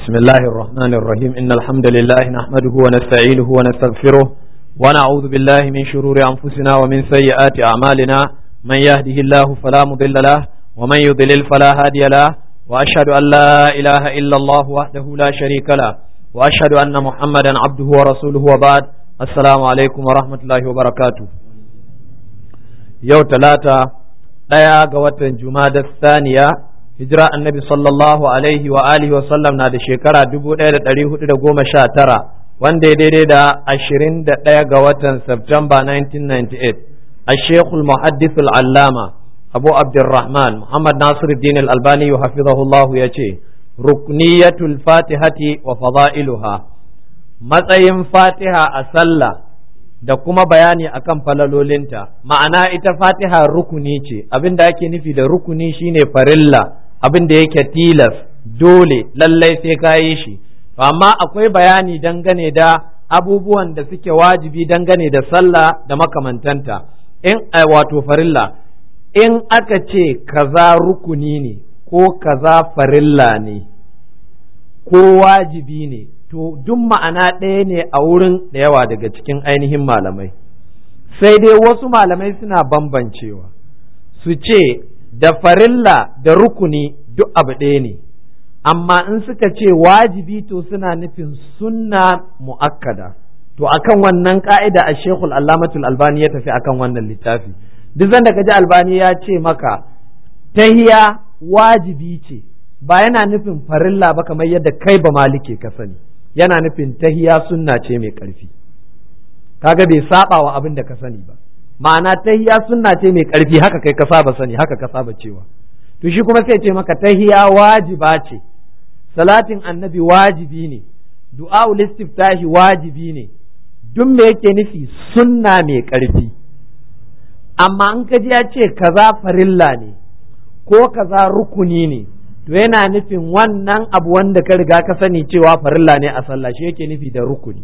بسم الله الرحمن الرحيم إن الحمد لله نحمده ونستعينه ونستغفره ونعوذ بالله من شرور أنفسنا ومن سيئات أعمالنا من يهده الله فلا مضل له ومن يضلل فلا هادي له وأشهد أن لا إله إلا الله وحده لا شريك له وأشهد أن محمدا عبده ورسوله وبعد السلام عليكم ورحمة الله وبركاته يوم ثلاثة ɗaya ga watan Jumada Saniya hijira annabi sallallahu alaihi wa alihi wa sallam na da shekara dubu ɗaya da ɗari hudu da goma sha tara wanda ya daidai da ashirin da ɗaya ga watan Septemba 1998 a shekul muhaddithul allama abu abdurrahman muhammad nasiruddin al-albani hafizahullah ya ce rukniyatul fatihati wa fada'iluha matsayin fatiha a sallah da kuma bayani akan falalolinta ma'ana ita fatiha rukuni ce abin da ake nufi da rukuni shine farilla abin da yake tilas dole lallai sai ka yi shi amma akwai bayani dangane da abubuwan da suke wajibi dangane da sallah da makamantanta in wato farilla in aka ce kaza rukuni ne ko kaza farilla ne ko wajibi ne to duk ma'ana ɗaya ne a wurin da yawa daga cikin ainihin malamai sai dai wasu malamai suna bambancewa su ce da farilla da rukuni duk abu ɗaya ne amma in suka ce wajibi to suna nufin sunna mu'akkada to akan wannan ka'ida a shekul allamatul albani ya tafi akan wannan littafi duk zanda ka ji albani ya ce maka tahiya wajibi ce ba yana nufin farilla ba kamar yadda kai ba malike ka sani yana nufin tahiya sunna ce mai ƙarfi kaga bai saba wa abin da ka sani ba ma'ana tahiya sunna ce mai ƙarfi haka kai ka saba sani haka ka saba cewa to shi kuma sai ce maka tahiya wajiba ce salatin annabi wajibi ne du'a'ul istiftahi wajibi ne duk me yake nufi sunna mai ƙarfi amma in ka ji ya ce kaza farilla ne ko kaza rukuni ne to yana nufin wannan abu wanda ka riga ka sani cewa farilla ne a sallah shi yake nufi da rukuni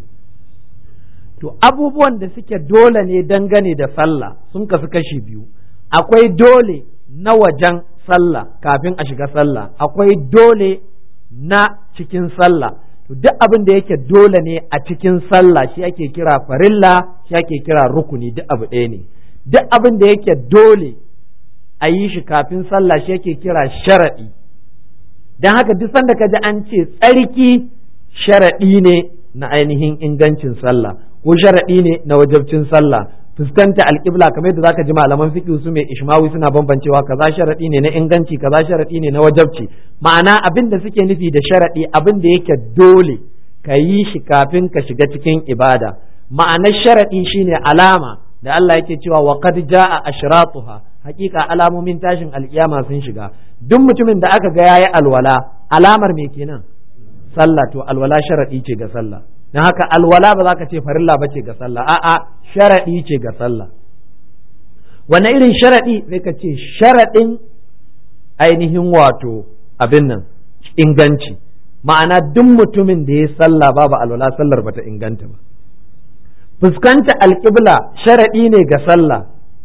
to abubuwan da suke dole ne dangane da sallah sun kasu kashi biyu akwai dole na wajen sallah kafin a shiga sallah akwai dole na cikin sallah to duk abin da yake dole ne a cikin sallah shi ake kira farilla shi ake kira rukuni duk abu ɗaya ne duk abin da yake dole a yi shi kafin sallah shi ake kira sharaɗi don haka duk sanda ka ji an ce tsarki sharaɗi ne na ainihin ingancin sallah ko sharaɗi ne na wajabcin sallah fuskanta alƙibla kamar yadda zaka ji malaman fiqh su mai ishmawi suna bambancewa kaza sharaɗi ne na inganci kaza sharaɗi ne na wajabci ma'ana abin da suke nufi da sharaɗi abin da yake dole ka yi shi kafin ka shiga cikin ibada ma'anar sharaɗi shine alama da Allah yake cewa wa qad jaa ashratuha hakika alamomin tashin alkiyama sun shiga duk mutumin da aka ga yayi alwala alamar me kenan sallah to alwala sharadi ce ga sallah dan haka alwala ba za ka ce farilla ba ce ga sallah a'a sharadi ce ga sallah wanne irin sharadi sai ka ce sharadin ainihin wato abin nan inganci ma'ana duk mutumin da ya sallah babu alwala sallar bata inganta ba fuskanta alƙibla sharaɗi ne ga sallah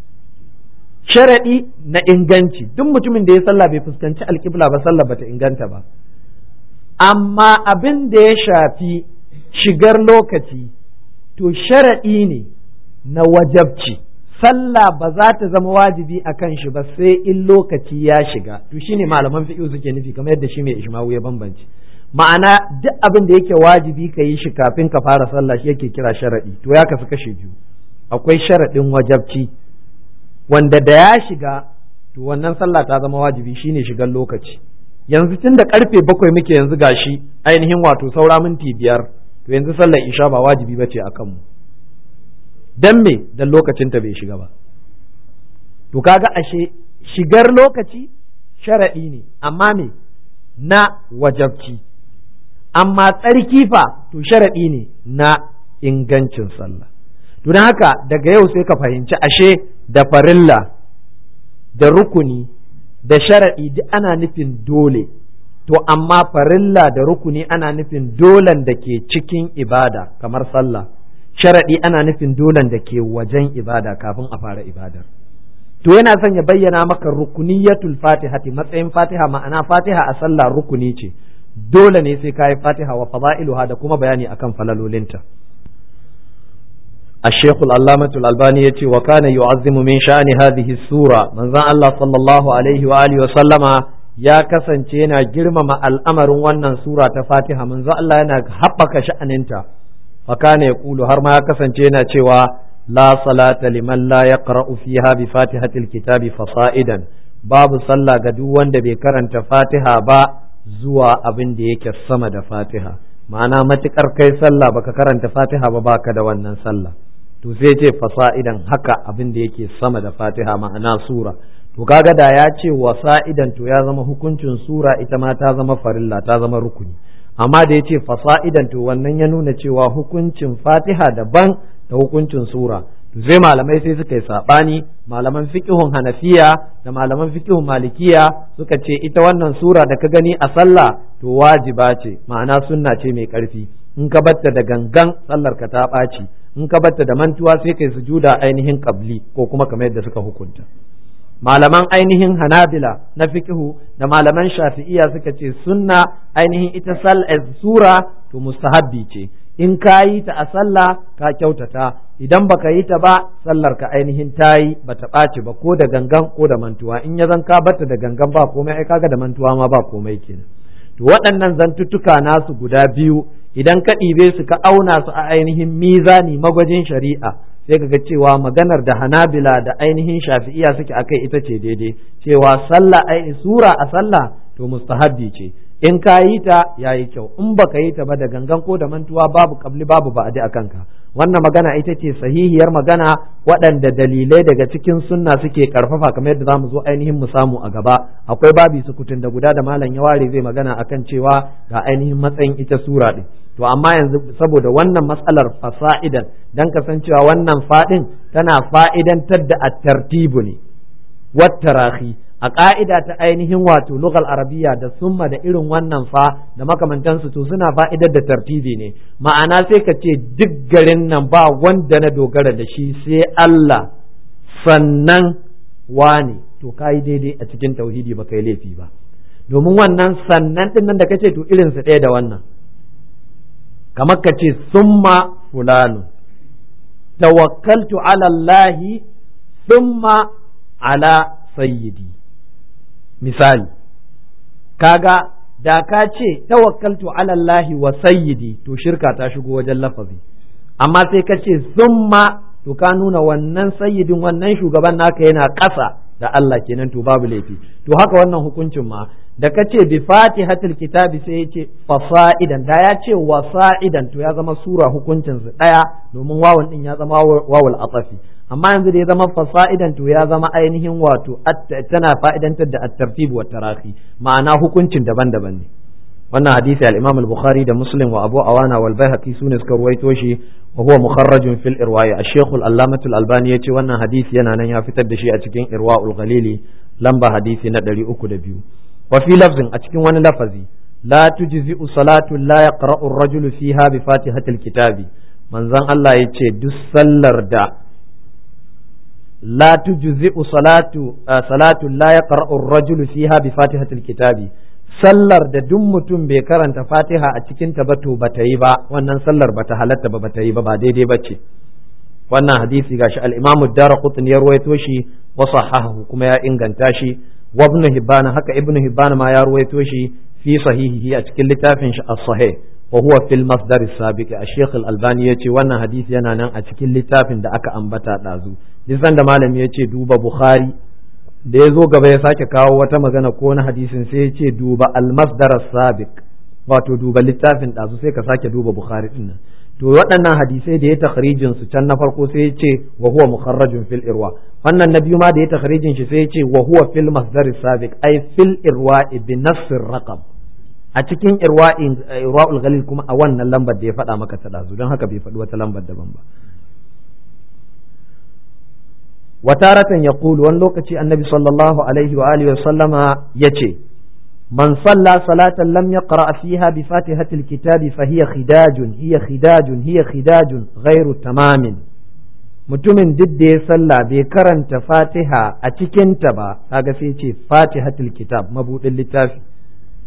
sharaɗi na inganci duk mutumin da ya sallah bai fuskanci alƙibla ba sallah bata inganta ba amma abin da ya shafi shigar lokaci to sharaɗi ne na wajabci sallah ba za ta zama wajibi a kan shi ba sai in lokaci ya shiga to shine malaman fiqh suke nufi kamar yadda shi mai ishmawu ya bambance ma'ana duk abin da yake wajibi ka yi shi kafin ka fara sallah shi yake kira sharaɗi to ya kasu kashe biyu akwai sharaɗin wajabci wanda da ya shiga to wannan sallah ta zama wajibi shine shigar lokaci yanzu tun da karfe bakwai muke yanzu gashi ainihin wato saura minti biyar to yanzu sallar isha ba wajibi ba ce a kanmu dan me dan lokacin ta bai shiga ba to kaga ashe shigar lokaci sharaɗi ne amma me na wajabci amma tsarki fa to sharaɗi ne na ingancin sallah to don haka daga yau sai ka fahimci ashe da farilla da rukuni da sharaɗi duk ana nufin dole to amma farilla da rukuni ana nufin dolan da ke cikin ibada kamar sallah sharaɗi ana nufin dolan da ke wajen ibada kafin a fara ibadar to yana son ya bayyana maka rukuniyatul fatihati matsayin fatiha ma'ana fatiha a sallah rukuni ce dole ne sai kayi fatiha wa fada'iluha da kuma bayani akan falalolinta الشيخ العلامة الألباني يتي وكان يعظم من شأن هذه السورة من ذا الله صلى الله عليه وآله وسلم يا كسن تينا جرم مع الأمر وانا سورة فاتحة من ذا الله ينا حبك شأن انت وكان يقول هرما يا كسن تينا تيوا لا صلاة لمن لا يقرأ فيها بفاتحة الكتاب فصائدا باب صلى قدوان دبي كرنت فاتحة با زوا أبن ديك السمد فاتحة ma'ana matukar kai sallah baka karanta fatiha ba baka da wannan sallah to sai ce fasa'idan haka abin da yake sama da fatiha ma'ana sura to kaga da ya ce wasa'idan to ya zama hukuncin sura ita ma ta zama farilla ta zama rukuni amma da ya ce fasa'idan to wannan ya nuna cewa hukuncin fatiha daban da hukuncin sura to sai malamai sai suka yi sabani malaman fiqhun hanafiya da malaman fiqhun malikiya suka ce ita wannan sura da ka gani a sallah to wajiba ce ma'ana sunna ce mai karfi in ka batta da gangan sallar ka ta ɓaci in ka batta da mantuwa sai kai sujuda ainihin qabli ko kuma kamar yadda suka hukunta malaman ainihin hanabila na fiqhu da malaman shafi'iya suka ce sunna ainihin ita sal sura to mustahabbi ce in ka yi ta a sallah ka kyautata idan baka yi ta ba sallar ka ainihin ta yi bata ɓaci ba ko da gangan ko da mantuwa in ya zan ka batta da gangan ba komai ai kaga da mantuwa ma ba komai kenan to waɗannan zantuttuka nasu guda biyu idan ka ɗibe su ka auna su a ainihin mizani magwajin shari'a sai ka ga cewa maganar da hanabila da ainihin shafi'iya suke akai ita ce daidai cewa sallah ai sura a sallah to mustahabbi ce in ka yi ta yayi kyau in baka yi ta ba da gangan ko da mantuwa babu kabli babu ba'adi a kanka wannan magana ita ce sahihiyar magana waɗanda dalilai daga cikin sunna suke karfafa kamar yadda zamu zo ainihin mu samu a gaba akwai babi sukutun da guda da malam ya ware zai magana akan cewa ga ainihin matsayin ita sura din to amma yanzu saboda wannan matsalar fasa'idan dan kasancewa wannan fadin tana fa'idantar da at-tartibu ne wat tarahi a ƙa'ida ta ainihin wato lugal arabiya da summa da irin wannan fa da makamantansu to suna fa'idar da tartibi ne ma'ana sai ka ce duk garin nan ba wanda na dogara da shi sai Allah sannan wane to ka yi daidai a cikin tauhidi ba kai laifi ba domin wannan sannan ɗin nan da kace to irinsu ɗaya da wannan kamar ka ce summa fulanu tawakkaltu ala Allahi summa ala sayyidi misali kaga da ka ce tawakkaltu ala Allah wa sayyidi to shirka ta shigo wajen lafazi amma sai ka ce summa to ka nuna wannan sayyidin wannan shugaban naka yana ƙasa da Allah kenan to babu laifi to haka wannan hukuncin ma da ka ce bi fatihatul kitabi sai ya ce fasa'idan da ya ce wasa'idan to ya zama sura hukuncin su daya domin wawan din ya zama wawul atafi amma yanzu da ya zama fasa'idan to ya zama ainihin wato tana fa'idantar da at-tartib wa tarahi ma'ana hukuncin daban-daban ne wannan hadisi al-Imam al-Bukhari da Muslim wa Abu Awana wal Baihaqi sune suka ruwaito shi wa huwa mukharrajun fil irwa'i ash-Shaykh al-Allamah al-Albani yace wannan hadisi yana nan ya fitar da shi a cikin Irwa'ul Ghalili lamba hadisi na 302 wa fi lafzin a cikin wani lafazi la tujzi'u salatu la yaqra'u ar-rajulu fiha bi fatihatil kitabi manzon Allah yace duk sallar da la tujzi'u salatu salatu la yaqra'u ar-rajulu fiha bi fatihatil kitabi sallar da duk mutum bai karanta fatiha a cikin ta ba to bata yi ba wannan sallar bata halatta ba bata yi ba ba daidai bace wannan hadisi gashi al-Imam ad-Darqutni ya ruwaito shi wa sahahahu kuma ya inganta shi wa Ibn Hibban haka Ibn Hibban ma ya ruwaito shi fi sahihihi a cikin littafin shi as-sahih wa huwa fil masdar as-sabiq al-Sheikh al-Albani yace wannan hadisi yana nan a cikin littafin da aka ambata dazu duk da malami yace duba Bukhari da ya zo gaba ya sake kawo wata magana ko na hadisin sai ya ce duba almasdar sabiq wato duba littafin ɗazu sai ka sake duba bukhari din nan to waɗannan hadisai da ya takhrijin su can na farko sai ya ce wa huwa mukharrajun fil irwa wannan na biyu ma da ya takhrijin shi sai ya ce wa huwa fil masdar sabiq ay fil irwa bi nassir raqam a cikin irwa'in irwa'ul ghalil kuma a wannan lambar da ya faɗa maka ta ɗazu don haka bai faɗi wata lambar daban ba وتارة يقول وان لوكتي النبي صلى الله عليه وآله وسلم يتي من صلى صلاة لم يقرأ فيها بفاتحة الكتاب فهي خداج هي خداج هي خداج غير تمام mutumin duk da ya sallah bai karanta fatiha a cikinta ba kaga sai ce fatihatul kitab mabudin littafi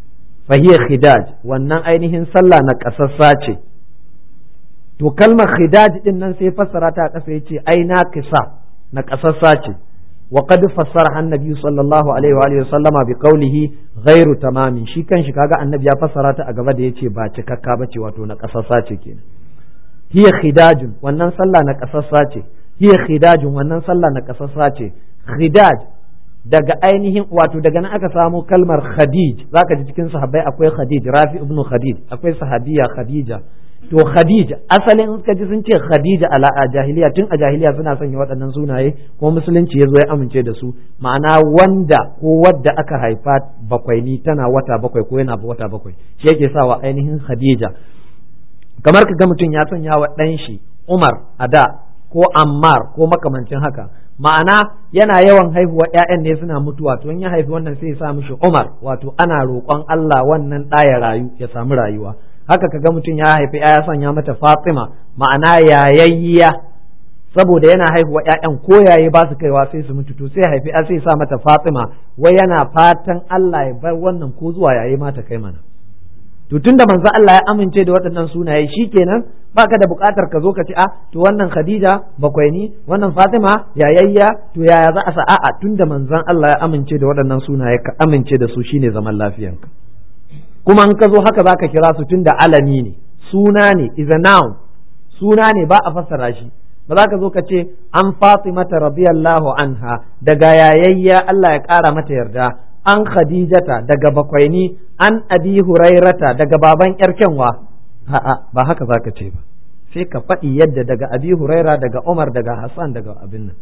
fahiya khidaj wannan ainihin sallah na kasassa ce to kalmar khidaj din nan sai fassara ta kasa yace ai na kisa na kasassa ce wa qad fassara annabi sallallahu alaihi wa alihi sallama bi qawlihi ghairu tamamin shi kanshi kaga annabi ya fassara ta a gaba da yace ba cikakka bace wato na kasassa ce kenan hiya khidajun wannan sallah na kasassa ce hiya khidajun wannan sallah na kasassa ce khidaj daga ainihin wato daga nan aka samo kalmar khadij zaka ji cikin sahabbai akwai khadij rafi ibnu khadij akwai sahabiya khadija to khadija asalin in ka ji sun ce khadija ala a jahiliya tun a jahiliya suna sanya waɗannan sunaye ko musulunci ya zo ya amince da su ma'ana wanda ko wadda aka haifa bakwai ni tana wata bakwai ko yana wata bakwai shi yake sawa ainihin khadija kamar ka ga mutum ya sanya wa ɗan shi umar a da ko ammar ko makamancin haka ma'ana yana yawan haihuwa ƴaƴan ne suna mutuwa to in ya haifi wannan sai ya sa mishi umar wato ana roƙon Allah wannan ɗaya rayu ya samu rayuwa haka kaga mutum ya haifi ya sanya mata Fatima ma'ana yayayya saboda yana haihuwa ƴaƴan ko yaye ba su kaiwa sai su mutu to sai haifi ya sai sa mata Fatima wai yana fatan Allah ya bar wannan ko zuwa yaye ma ta kai mana to tunda manzo Allah ya amince da waɗannan sunaye shikenan baka da buƙatar ka zo ka ce a to wannan Khadija bakwai ni wannan Fatima yayayya to yaya za a sa a'a tunda manzon Allah ya amince da waɗannan sunaye ka amince da su shine zaman lafiyanka kuma in ka zo haka zaka kira su tunda alami ne suna ne is a noun suna ne ba a fassara shi ba za ka zo ka ce an fatimata radiyallahu anha daga yayayya Allah ya ƙara mata yarda an khadijata daga bakwaini an abi hurairata daga baban yar kyanwa a'a ba haka za ka ce ba sai ka faɗi yadda daga abi huraira daga umar daga hassan daga abin nan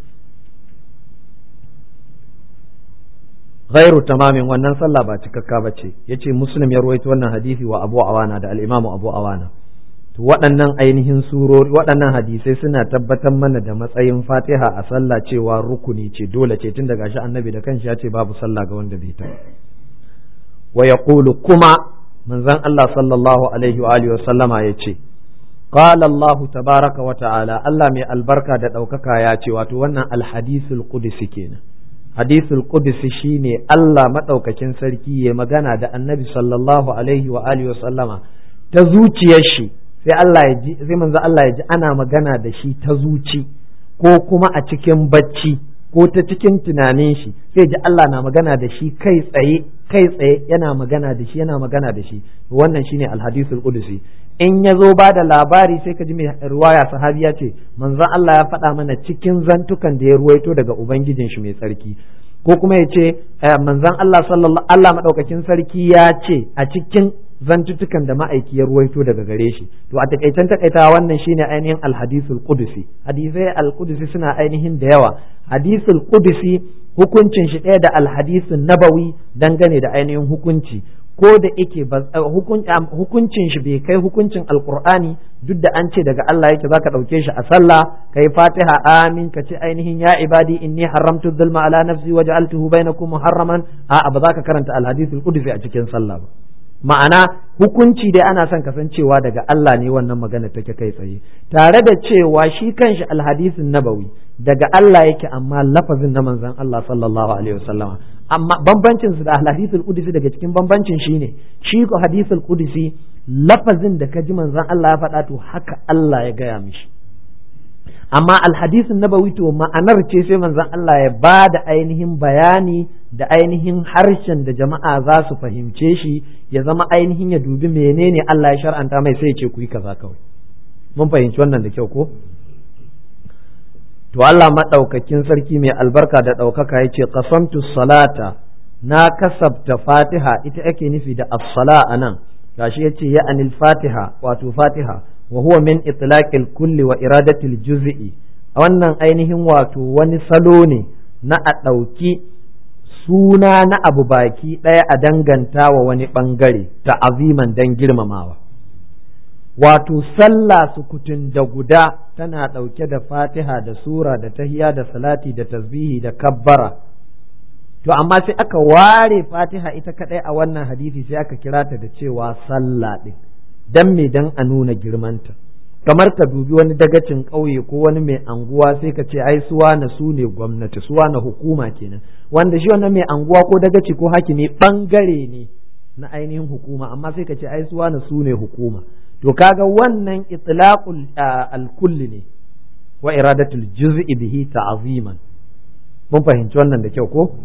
ghairu tamamin wannan sallah ba cikakka ba ce yace muslim ya ruwaito wannan hadisi wa abu awana da al-imamu abu awana to waɗannan ainihin surori waɗannan hadisai suna tabbatar mana da matsayin fatiha a sallah cewa rukuni ce dole ce tun daga shi annabi da kanshi ya ce babu sallah ga wanda bai ta wa yaqulu kuma manzon Allah sallallahu alaihi wa alihi wa sallama yace qala Allah tabaraka wa ta'ala Allah mai albarka da ɗaukaka ya ce wato wannan alhadisul qudsi kenan hadisul qudsi shine Allah madaukakin sarki ya magana da annabi sallallahu alaihi wa alihi wa sallama ta zuciyar shi sai Allah ya ji sai manzo Allah ya ji ana magana da shi ta zuci ko kuma a cikin bacci ko ta cikin tunanin shi sai ji Allah na magana da shi kai tsaye kai tsaye yana magana da shi yana magana da shi wannan shine alhadisul qudsi in ya zo ba da labari sai ka ji mai ruwaya sahabi ya ce manzon Allah ya faɗa mana cikin zantukan da ya ruwaito daga ubangijin shi mai tsarki ko kuma ya ce manzon Allah sallallahu Allah madaukakin sarki ya ce a cikin zantutukan da ma'aiki ya ruwaito daga gare shi to a takaitan takaita wannan shine ainihin alhadisul qudusi hadisai alqudusi suna ainihin da yawa hadisul qudusi hukuncin shi ɗaya da alhadisun nabawi dangane da ainihin hukunci ko da yake hukuncin shi bai kai hukuncin alqur'ani duk da an ce daga Allah yake zaka dauke shi a sallah kai fatiha amin ka ce ainihin ya ibadi inni haramtu dhulma ala nafsi wa ja'altuhu bainakum muharraman a'a ba za ka karanta alhadisul qudusi a cikin sallah ba ma'ana hukunci dai ana son kasancewa daga Allah ne wannan magana take kai tsaye tare da cewa shi kanshi alhadisin nabawi daga Allah yake amma lafazin na manzon Allah sallallahu alaihi wasallama amma bambancin su da alhadisul qudsi daga cikin bambancin shine shi ko hadisul qudsi lafazin da ka ji manzon Allah ya faɗa to haka Allah ya gaya mishi amma alhadisin nabawi to ma'anar ce sai manzon Allah ya ba da ainihin bayani da ainihin harshen da jama'a za su fahimce shi ya zama ainihin ya dubi menene Allah ya shar'anta mai sai ya ce ku yi kaza kawai mun fahimci wannan da kyau ko to Allah maɗaukakin sarki mai albarka da ɗaukaka ya ce qasamtu salata na kasabta fatiha ita ake nufi da as-sala anan gashi yace ya anil fatiha wato fatiha wa huwa min itlaqil kulli wa iradatil juz'i wannan ainihin wato wani salo ne na a ɗauki suna na abu baki ɗaya a danganta wa wani ɓangare ta aziman dan girmamawa wato sallah sukutun da guda tana ɗauke da fatiha da sura da tahiya da salati da tasbihi da kabbara to amma sai aka ware fatiha ita kaɗai a wannan hadisi sai aka kira ta da cewa sallah ɗin dan me dan a nuna girmanta kamar ka dubi wani dagacin ƙauye ko wani mai anguwa sai ka ce ai suwa na su ne gwamnati suwa na hukuma kenan wanda shi wannan mai anguwa ko dagaci ko hakimi bangare ne na ainihin hukuma amma sai ka ce ai suwa na su ne hukuma to kaga wannan itlaqul al-kulli ne wa iradatul juz'i bihi ta'ziman mun fahimci wannan da kyau ko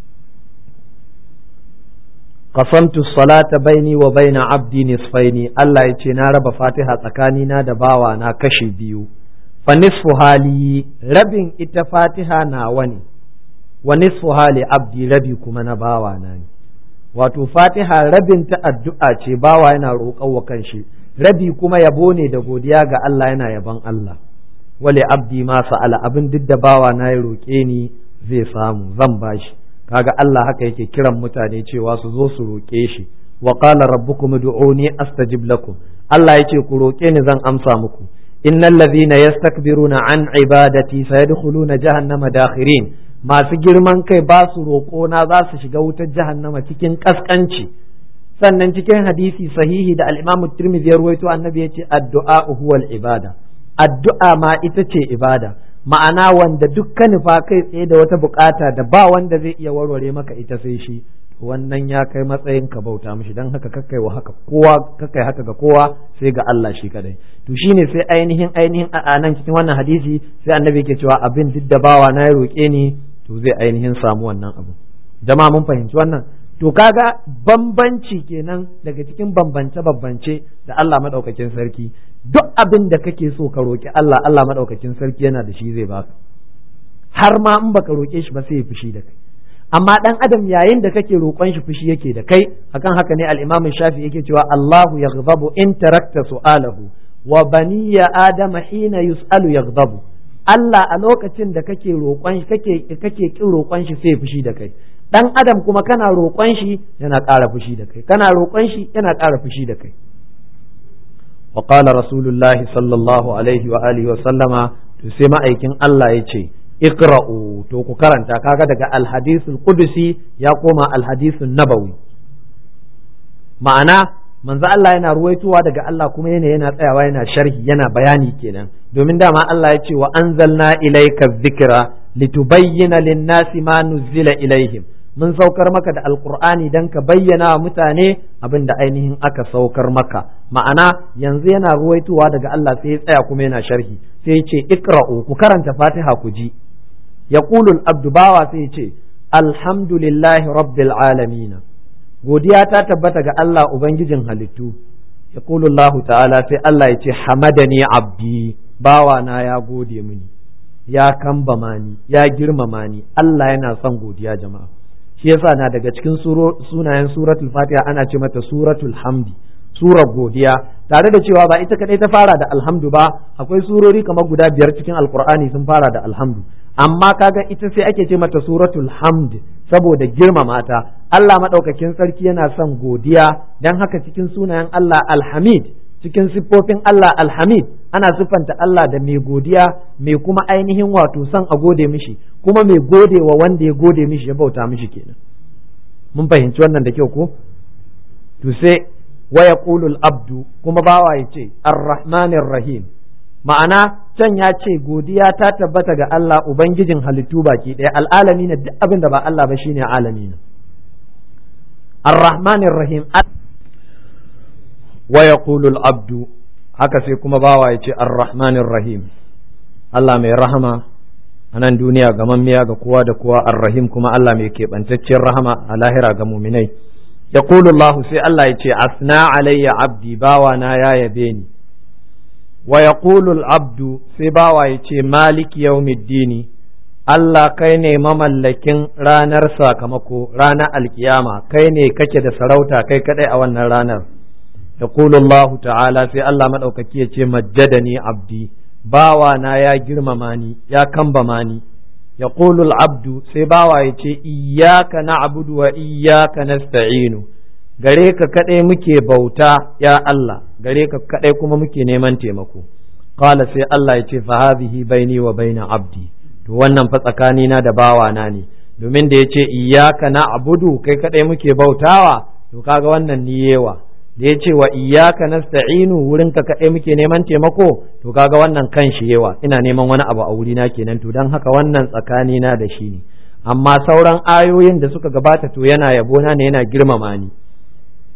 qasamtu salata baini wa baina abdi nisfaini Allah ya ce na raba fatiha tsakanina da bawa na kashi biyu fa nisfu hali rabin ita fatiha na wani wa nisfu hali abdi rabi kuma na bawa na ne wato fatiha rabin ta addu'a ce bawa yana roƙon wa kanshi rabi kuma yabo ne da godiya ga Allah yana yaban Allah wale abdi ma sa'ala abin duk da bawa na ya roƙe ni zai samu zan bashi kaga Allah haka yake kiran mutane cewa su zo su roƙe shi wa qala rabbukum ud'uni astajib lakum Allah yace ku roƙe ni zan amsa muku innal ladhina yastakbiruna an ibadati sayadkhuluna jahannama dakhirin masu girman kai ba su roƙo na za su shiga wutar jahannama cikin kaskanci sannan cikin hadisi sahihi da al-Imam Tirmidhi ya ruwaito annabi yace addu'a huwal ibada addu'a ma ita ce ibada ma'ana wanda dukkan nufa kai tsaye da wata bukata da ba wanda zai iya warware maka ita sai shi wannan ya kai matsayin ka bauta mishi dan haka kakai wa haka kowa kakai haka ga kowa sai ga Allah shi kadai to shine sai ainihin ainihin a nan cikin wannan hadisi sai annabi yake cewa abin duk da bawa na ya roke ni to zai ainihin samu wannan abu jama'a mun fahimci wannan to kaga bambanci kenan daga cikin bambance bambance da Allah madaukakin sarki duk abin da kake so ka roki Allah Allah madaukakin sarki yana da shi zai baka har ma in baka roke shi ba sai ya fushi da kai amma dan adam yayin da kake roƙon shi fushi yake da kai akan haka ne al-Imam Shafi yake cewa Allahu yaghdabu in tarakta su'alahu wa baniya adama hina yus'alu yaghdabu Allah a lokacin da kake roƙon shi kake kake kin roƙon shi sai fushi da kai dan adam kuma kana roƙon shi yana ƙara fushi da kai kana roƙon shi yana ƙara fushi da kai wa qala rasulullah sallallahu alaihi wa alihi wa sallama to sai ma'aikin Allah ya ce iqra'u to ku karanta kaga daga alhadisul qudusi ya koma alhadisun nabawi ma'ana manzo Allah yana ruwaitowa daga Allah kuma yana yana tsayawa yana sharhi yana bayani kenan domin dama Allah ya ce wa anzalna ilayka dhikra litubayyana lin-nasi ma nuzila ilaihim mun saukar maka da alkur'ani dan ka bayyana wa mutane abin da ainihin aka saukar maka ma'ana yanzu yana ruwaitowa daga Allah sai ya tsaya kuma yana sharhi sai ya ce ikra'u ku karanta fatiha ku ji yaqulul abdu bawa sai ya ce alhamdulillahi rabbil alamin godiya ta tabbata ga Allah ubangijin halittu yaqulu Allah ta'ala sai Allah ya ce hamadani abdi bawa na ya gode mini ya kambama ni ya girmama ni Allah yana son godiya jama'a shi yasa na daga cikin sunayen suratul fatiha ana ce mata suratul hamdi surar godiya tare da cewa ba ita kadai ta fara da alhamdu ba akwai surori kamar guda biyar cikin alkur'ani sun fara da alhamdu amma kaga ita sai ake ce mata suratul hamd saboda girmama ta Allah madaukakin sarki yana son godiya dan haka cikin sunayen Allah alhamid cikin siffofin Allah alhamid ana siffanta Allah da mai godiya mai kuma ainihin wato son a gode mishi kuma mai gode wa wanda ya gode mishi ya bauta mishi kenan mun fahimci wannan da kyau ko to sai wa yaqulu abdu kuma bawa ya ce arrahmanir rahim ma'ana can ya ce godiya ta tabbata ga Allah ubangijin halittu baki ɗaya al'alami na duk abin da ba Allah ba shine alami arrahmanir rahim wa yaqulu abdu haka sai kuma bawa ya ce ar-rahmanir rahim Allah mai rahama a nan duniya ga mammiya ga kowa da kowa ar-rahim kuma Allah mai keɓantacciyar rahama a lahira ga muminai yaqulu Allah sai Allah ya ce asna alayya abdi bawa na ya yabe ni wa yaqulu abdu sai bawa ya ce maliki yawmiddini Allah kai ne mamallakin ranar sakamako ranar alkiyama kai ne kake da sarauta kai kadai a wannan ranar يقول الله تعالى في الله مدوكaki yace majjadani abdi bawa na ya girmama ni ya kambama ni yaqulu abdu sai bawa yace iyyaka na'budu wa iyyaka nasta'inu gare ka kadai muke bauta ya Allah gare ka kadai kuma muke neman taimako qala sai Allah yace fa hadhihi baini wa baina abdi to wannan fa tsakani na da bawa na ne domin da yace iyyaka na'budu kai kadai muke bautawa to kaga wannan ni yewa da ya ce wa iyaka nasta'inu wurin ka kaɗai muke neman taimako to kaga wannan kan shi yawa ina neman wani abu a wurina kenan to don haka wannan tsakani na da shi ne amma sauran ayoyin da suka gabata to yana yabona ne yana girmama ni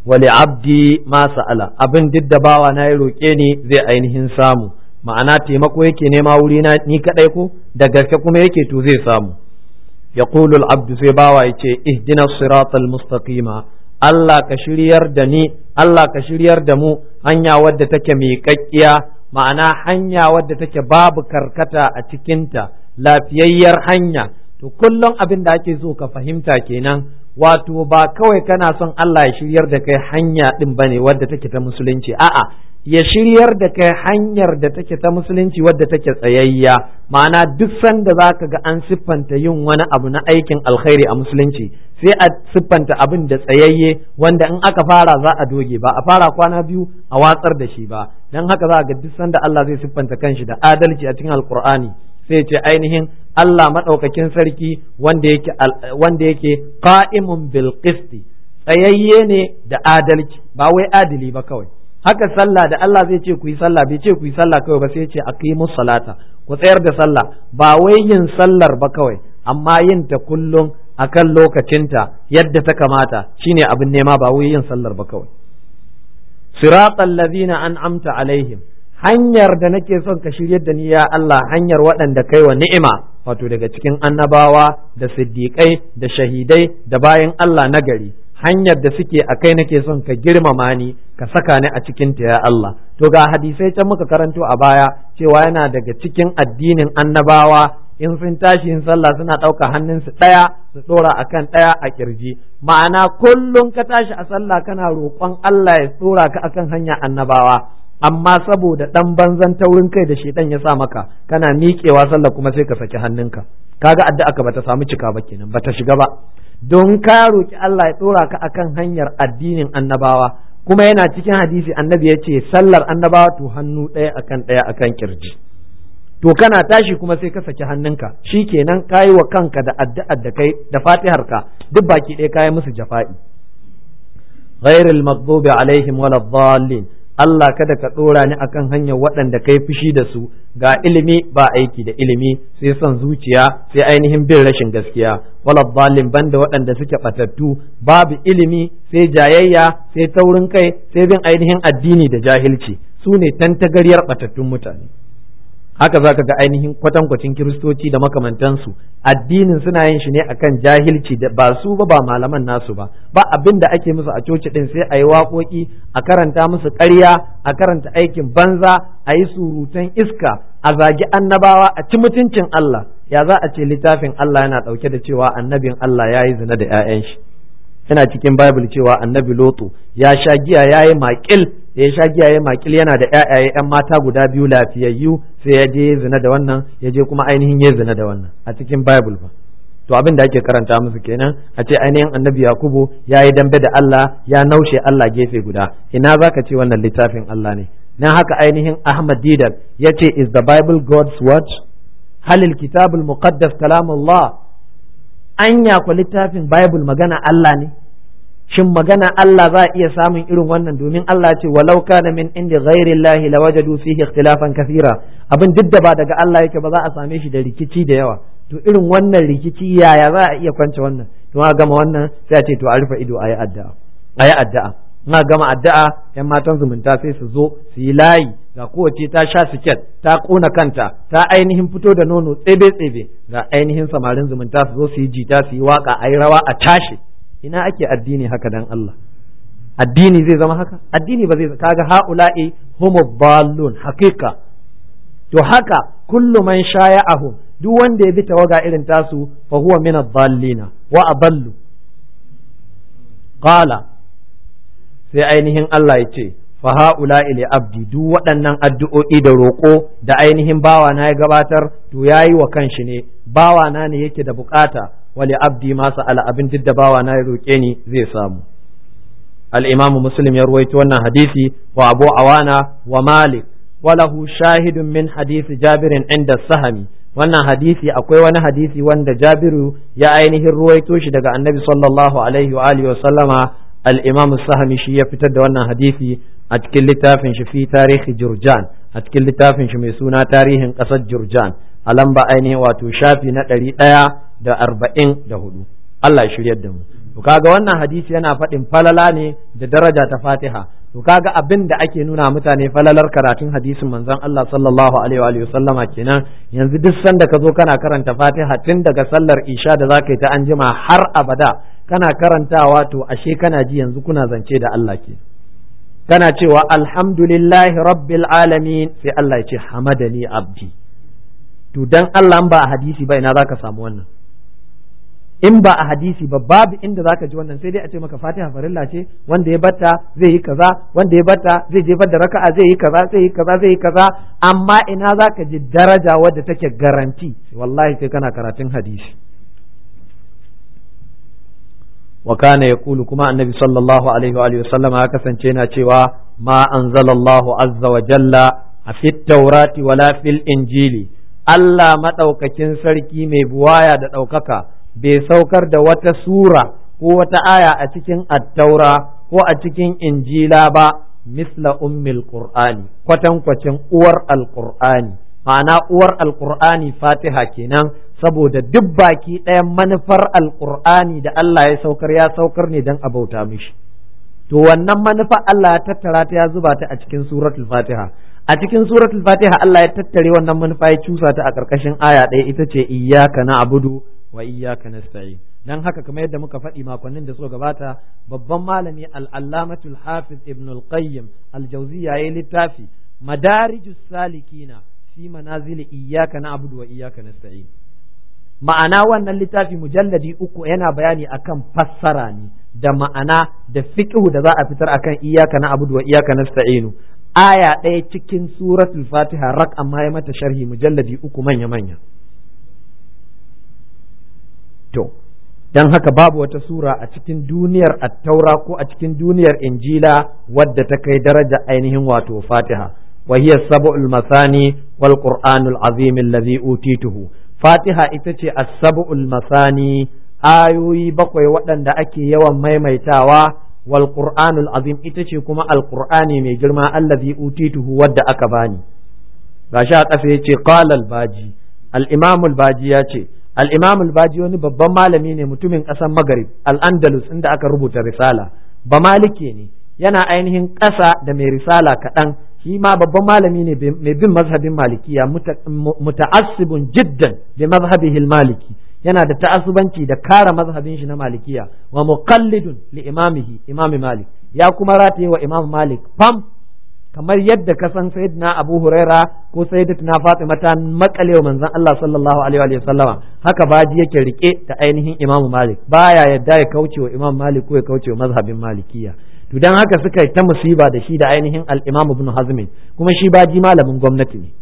wali abdi ma sa'ala abin duk da bawa na ya roƙe ni zai ainihin samu ma'ana taimako yake nema wuri na ni kadai ko da gaske kuma yake to zai samu yaqulu al-abdu sai bawa yace ihdina siratal mustaqima Allah ka shiryar da ni Allah ka shiryar da mu hanya wadda take miƙaƙƙiya ma'ana hanya wadda take babu karkata a cikinta lafiyayyar hanya to kullum abin da ake so ka fahimta kenan wato ba kawai kana son Allah ya shiryar da kai hanya din bane wadda take ta musulunci a'a ya shiryar da kai hanyar da take ta musulunci wadda take tsayayya ma'ana duk sanda zaka ga an siffanta yin wani abu na aikin alkhairi a musulunci sai a siffanta abin da tsayayye wanda in aka fara za a doge ba a fara kwana biyu a watsar da shi ba dan haka za ga duk sanda Allah zai siffanta kanshi da adalci a cikin alkur'ani sai ce ainihin Allah maɗaukakin sarki wanda yake wanda yake qa'imun bil qisti tsayayye ne da adalci ba wai adili ba kawai haka sallah da Allah zai ce ku yi sallah bai ce ku yi sallah kawai ba sai ce aqimus salata ku tsayar da sallah ba wai yin sallar ba kawai amma yin ta kullum akan lokacinta yadda ta kamata shine abin nema ba wai yin sallar ba kawai siratal ladina an'amta alaihim hanyar da nake son ka shiryar da ni ya Allah hanyar waɗanda kai wa ni'ima wato daga cikin annabawa da siddiƙai da shahidai da bayan Allah nagari hanyar da suke a kai nake son ka girmama ni ka saka ni a cikin ta ya Allah to ga hadisai can muka karanto a baya cewa yana daga cikin addinin annabawa in sun tashi yin sallah suna ɗauka hannunsu ɗaya su ɗora akan ɗaya a kirji ma'ana kullum ka tashi a sallah kana roƙon Allah ya ɗora ka akan hanya annabawa amma saboda ɗan banzan taurin kai da shedan ya sa maka kana miƙewa sallah kuma sai ka saki hannunka kaga addu'a ka bata samu cika ba kenan bata shiga ba don ka roki Allah ya ɗora ka akan hanyar addinin annabawa kuma yana cikin hadisi annabi ya ce sallar annabawa to hannu ɗaya akan ɗaya akan kirji to kana tashi kuma sai ka saki hannunka shi kenan ka yi wa kanka da addu'ar da kai da fatihar ka duk baki ɗaya ka yi musu jafa'i ghairil maghdubi alaihim wala dhallin Allah kada ka ɗora ni akan hanyar waɗanda kai fushi da su ga ilimi ba aiki da ilimi sai son zuciya sai ainihin bin rashin gaskiya wala balin banda waɗanda suke ɓatattu babu ilimi sai jayayya sai taurin kai sai bin ainihin addini da jahilci su ne tantagaryar ɓatattun mutane haka za ka ga ainihin kwatankwacin kiristoci da makamantansu addinin suna yin shi ne akan jahilci da ba su ba ba malaman nasu ba ba abin da ake musu a coci din sai a yi waƙoƙi a karanta musu ƙarya a karanta aikin banza a yi surutan iska a zagi annabawa a ci mutuncin Allah ya za a ce littafin Allah yana ɗauke da cewa annabin Allah ya yi zina da 'ya'yan shi yana cikin Bible cewa annabi Lotu ya sha giya ya yi maƙil da ya sha giya ya makil yana da ƴaƴaye ƴan mata guda biyu lafiyayyu sai ya je zina da wannan ya je kuma ainihin ya zina da wannan a cikin bible ba to abin da ake karanta musu kenan a ce ainihin annabi yakubu ya yi dambe da Allah ya naushe Allah gefe guda ina zaka ce wannan littafin Allah ne nan haka ainihin Ahmad Didat ya ce is the bible God's word halil kitabul muqaddas kalamullah anya ku littafin bible magana Allah ne shin magana Allah za a iya samun irin wannan domin Allah ce walau kana min inda ghairi Allah la wajadu fihi ikhtilafan kathira abin duk da ba daga Allah yake ba za a same shi da rikici da yawa to irin wannan rikici yaya za a iya kwance wannan to a gama wannan sai a ce to a rufe ido ayi addu'a ayi addu'a na gama addu'a yan matan zumunta sai su zo su yi layi ga kowace ta sha siket ta kona kanta ta ainihin fito da nono tsebe tsebe ga ainihin samarin zumunta su zo su yi jita su yi waka ayi rawa a tashi ina ake addini haka dan Allah addini zai zama haka addini ba zai kaga haula'i humu ballun haqiqa to haka kullu man shaya'ahu duk wanda ya bi tawaga irin tasu fa huwa min ad-dallina wa adallu qala sai ainihin Allah ya ce fa haula'i li abdi duk waɗannan addu'o'i da roƙo da ainihin bawa na ya gabatar to yayi wa kanshi ne bawa na ne yake da bukata wali abdi ma sa'ala abin duk da bawa na ya roƙe ni zai samu al-imamu muslim ya ruwaito wannan hadisi wa abu awana wa malik walahu shahidun min hadisi jabirin inda sahami wannan hadisi akwai wani hadisi wanda jabiru ya ainihin ruwaito shi daga annabi sallallahu alaihi wa alihi wa sallama al-imamu sahami shi ya fitar da wannan hadisi a cikin littafin shi fi tarihi jurjan a cikin littafin shi mai suna tarihin ƙasar jurjan a lamba ainihin wato shafi na ɗari ɗaya da arba'in da hudu Allah ya shiryar da mu to kaga wannan hadisi yana faɗin falala ne da daraja ta Fatiha to kaga abin da ake nuna mutane falalar karatun hadisin manzon Allah sallallahu alaihi wa sallama kenan yanzu duk sanda ka zo kana karanta Fatiha tun daga sallar isha da zaka yi ta anjima har abada kana karantawa to ashe kana ji yanzu kuna zance da Allah ke kana cewa alhamdulillahi rabbil alamin sai Allah ya ce hamadani abdi to dan Allah ba a hadisi ba ina zaka samu wannan in ba a hadisi ba babu inda zaka ji wannan sai dai a ce maka Fatiha farilla ce wanda ya batta zai yi kaza wanda ya batta zai jefar da raka'a zai yi kaza zai yi kaza zai yi kaza amma ina zaka ji daraja wadda take garanti wallahi sai kana karatun hadisi wa kana yaqulu kuma annabi sallallahu alaihi wa alihi wasallama ya kasance yana cewa ma anzalallahu azza wa jalla a fit taurati wala fil injili Allah madaukakin sarki mai buwaya da ɗaukaka bai saukar da wata sura ko wata aya a cikin attaura ko a cikin injila ba misla ummil qur'ani kwatankwacin uwar alqur'ani ma'ana uwar alqur'ani fatiha kenan saboda duk baki ɗayan manufar alqur'ani da Allah ya saukar ya saukar ne don abauta mishi to wannan manufa Allah ya tattara ta ya zuba ta a cikin suratul fatiha a cikin suratul fatiha Allah ya tattare wannan manufa ya cusa ta a ƙarƙashin aya ɗaya ita ce iyyaka na'budu wa iyyaka nasta'in dan haka kamar yadda muka faɗi makonnin da suka gabata babban malami al-allamatul hafiz ibn al-qayyim al-jawziyya yayin littafi madarijus salikina fi manazil iyyaka na'budu wa iyyaka nasta'in ma'ana wannan littafi mujalladi uku yana bayani akan fassara ne da ma'ana da fiqhu da za a fitar akan iyyaka na'budu wa iyyaka nasta'inu aya ɗaya cikin suratul fatiha rak amma ya mata sharhi mujalladi uku manya manya To, don haka babu wata sura a cikin duniyar attaura ko a cikin duniyar injila wadda ta kai daraja ainihin wato fatiha wa hiya sab'ul masani wal qur'anul azim allazi utituhu fatiha ita ce as-sab'ul masani ayoyi bakwai waɗanda ake yawan maimaitawa wal qur'anul azim ita ce kuma alqur'ani mai girma allazi utituhu wadda aka bani gashi a ƙasa yace qala al-baji al-imam al-baji ya ce al-imam al-baji wani babban malami ne mutumin ƙasar magarib al-andalus inda aka rubuta risala ba malike ne yana ainihin ƙasa da mai risala kaɗan shi ma babban malami ne mai bin mazhabin malikiya muta'assibun jiddan bi mazhabihi maliki yana da ta'assubanci da kara mazhabin shi na malikiya wa muqallidun li imamihi imami malik ya kuma rataye wa imam malik fam kamar yadda ka san sayyidina abu huraira ko sayyidatuna fatima ta makale wa manzon Allah sallallahu alaihi wa sallama haka baji yake rike da ainihin imam malik baya yadda ya kauce wa imam malik ko ya kauce wa mazhabin malikiya to dan haka suka yi ta musiba da shi da ainihin al-imam ibn hazm kuma shi baji malamin gwamnati ne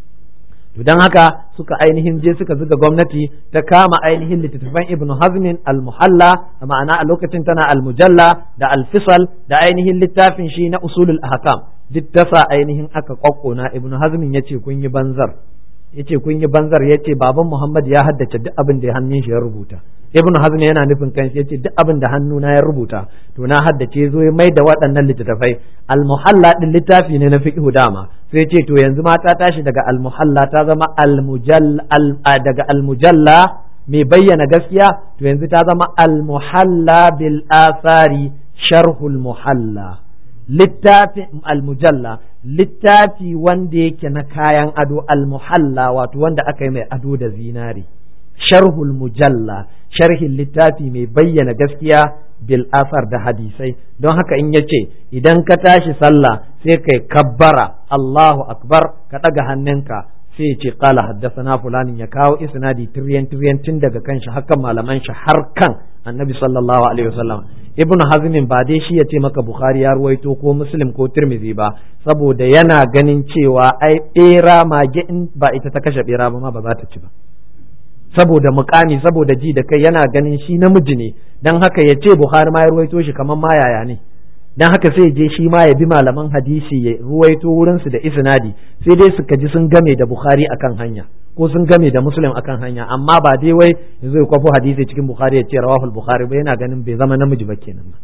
to dan haka suka ainihin je suka zuga gwamnati ta kama ainihin littattafan ibn hazmin al-muhalla ma'ana a lokacin tana al-mujalla da al-fisal da ainihin littafin shi na usulul ahkam duk tasa ainihin aka kwakkona ibn hazmin yace kun yi banzar yace kun yi banzar yace baban muhammad ya haddace duk abin da hannun shi ya rubuta ibn hazm yana nufin kanshi yace duk abin da hannuna ya rubuta to na haddace zo ya mai da waɗannan littattafai al-muhalla din littafi ne na fiqh dama sai ce to yanzu ma ta tashi daga al-muhalla ta zama al-mujalla daga al-mujalla mai bayyana gaskiya to yanzu ta zama al-muhalla bil athari sharhul muhalla littafin al-mujalla littafi wanda yake na kayan ado al-muhalla wato wanda aka yi mai ado da zinari sharhul mujalla sharhin littafi mai bayyana gaskiya bil asar da hadisai don haka in yace idan ka tashi sallah sai kai kabbara Allahu akbar ka daga hannunka sai ya ce qala haddathana fulanin ya kawo isnadi tiryan tiryan tun daga kan shi hakan malaman shi har kan annabi sallallahu alaihi wasallam ibn hazmin ba dai shi ya ce maka bukhari ya ruwaito ko muslim ko tirmidhi ba saboda yana ganin cewa ai bera mage in ba ita ta kashe bera ba ma ba za ta ci ba saboda mukami saboda ji da kai yana ganin shi namiji ne dan haka ya ce bukhari ma ya ruwaito shi kamar ma yaya ne dan haka sai je shi ma ya bi malaman hadisi ya ruwaito wurinsu da isnadi sai dai suka ji sun game da bukhari akan hanya ko sun game da muslim akan hanya amma ba dai wai yanzu ya kwafo hadisi cikin bukhari ya ce rawahul bukhari ba yana ganin bai zama namiji ba kenan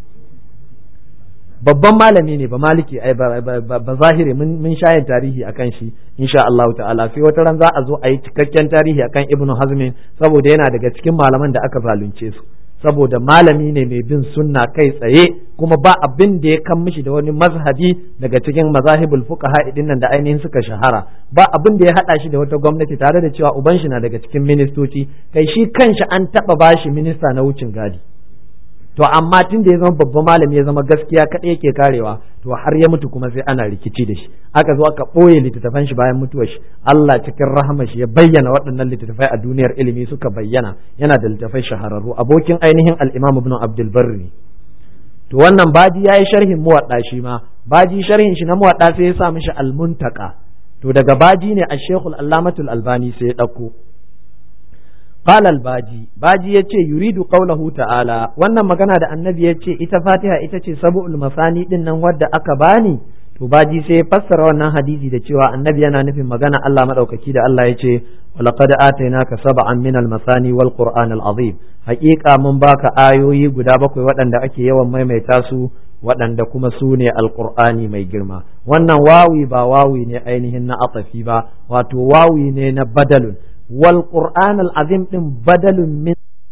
babban malami ne ba maliki ai ba zahiri mun shayin tarihi akan shi insha Allah ta'ala sai wata ran za a zo a yi cikakken tarihi akan ibnu hazmin saboda yana daga cikin malaman da aka zalunce su saboda malami ne mai bin sunna kai tsaye kuma ba abin da ya kan mishi da wani mazhabi daga cikin mazahibul fuqaha idin nan da ainihin suka shahara ba abin da ya hada shi da wata gwamnati tare da cewa uban shi na daga cikin ministoci kai shi kanshi an taba bashi minista na wucin gadi to amma tun da ya zama babban malami ya zama gaskiya kaɗai yake karewa to har ya mutu kuma sai ana rikici da shi aka zo aka ɓoye littattafan shi bayan mutuwar shi Allah cikin rahama shi ya bayyana waɗannan littattafai a duniyar ilimi suka bayyana yana da littattafai shahararru abokin ainihin al-Imam Ibn Abdul Barri to wannan baji yayi sharhin muwadda shi ma baji sharhin shi na muwadda sai ya sa mishi al-Muntaka to daga baji ne al-Sheikh al-Allamatul Albani sai ya ɗauko قال الباجي باجي yace yuridu qawluhu ta'ala wannan magana da annabi yace ita fatiha ita ce sab'ul masani din nan wadda aka bani to baji sai fassara wannan hadisi da cewa annabi yana nufin magana Allah madaukaki da Allah yace walaqad atainaka sab'an min al-masani wal qur'an al-azim haqiqa mun baka ayoyi guda bakwai waɗanda ake yawan maimaita su waɗanda kuma su ne alƙur'ani mai girma wannan wawi ba wawi ne ainihin na atafi ba wato wawi ne na badalun والقرآن العظيم din badalun min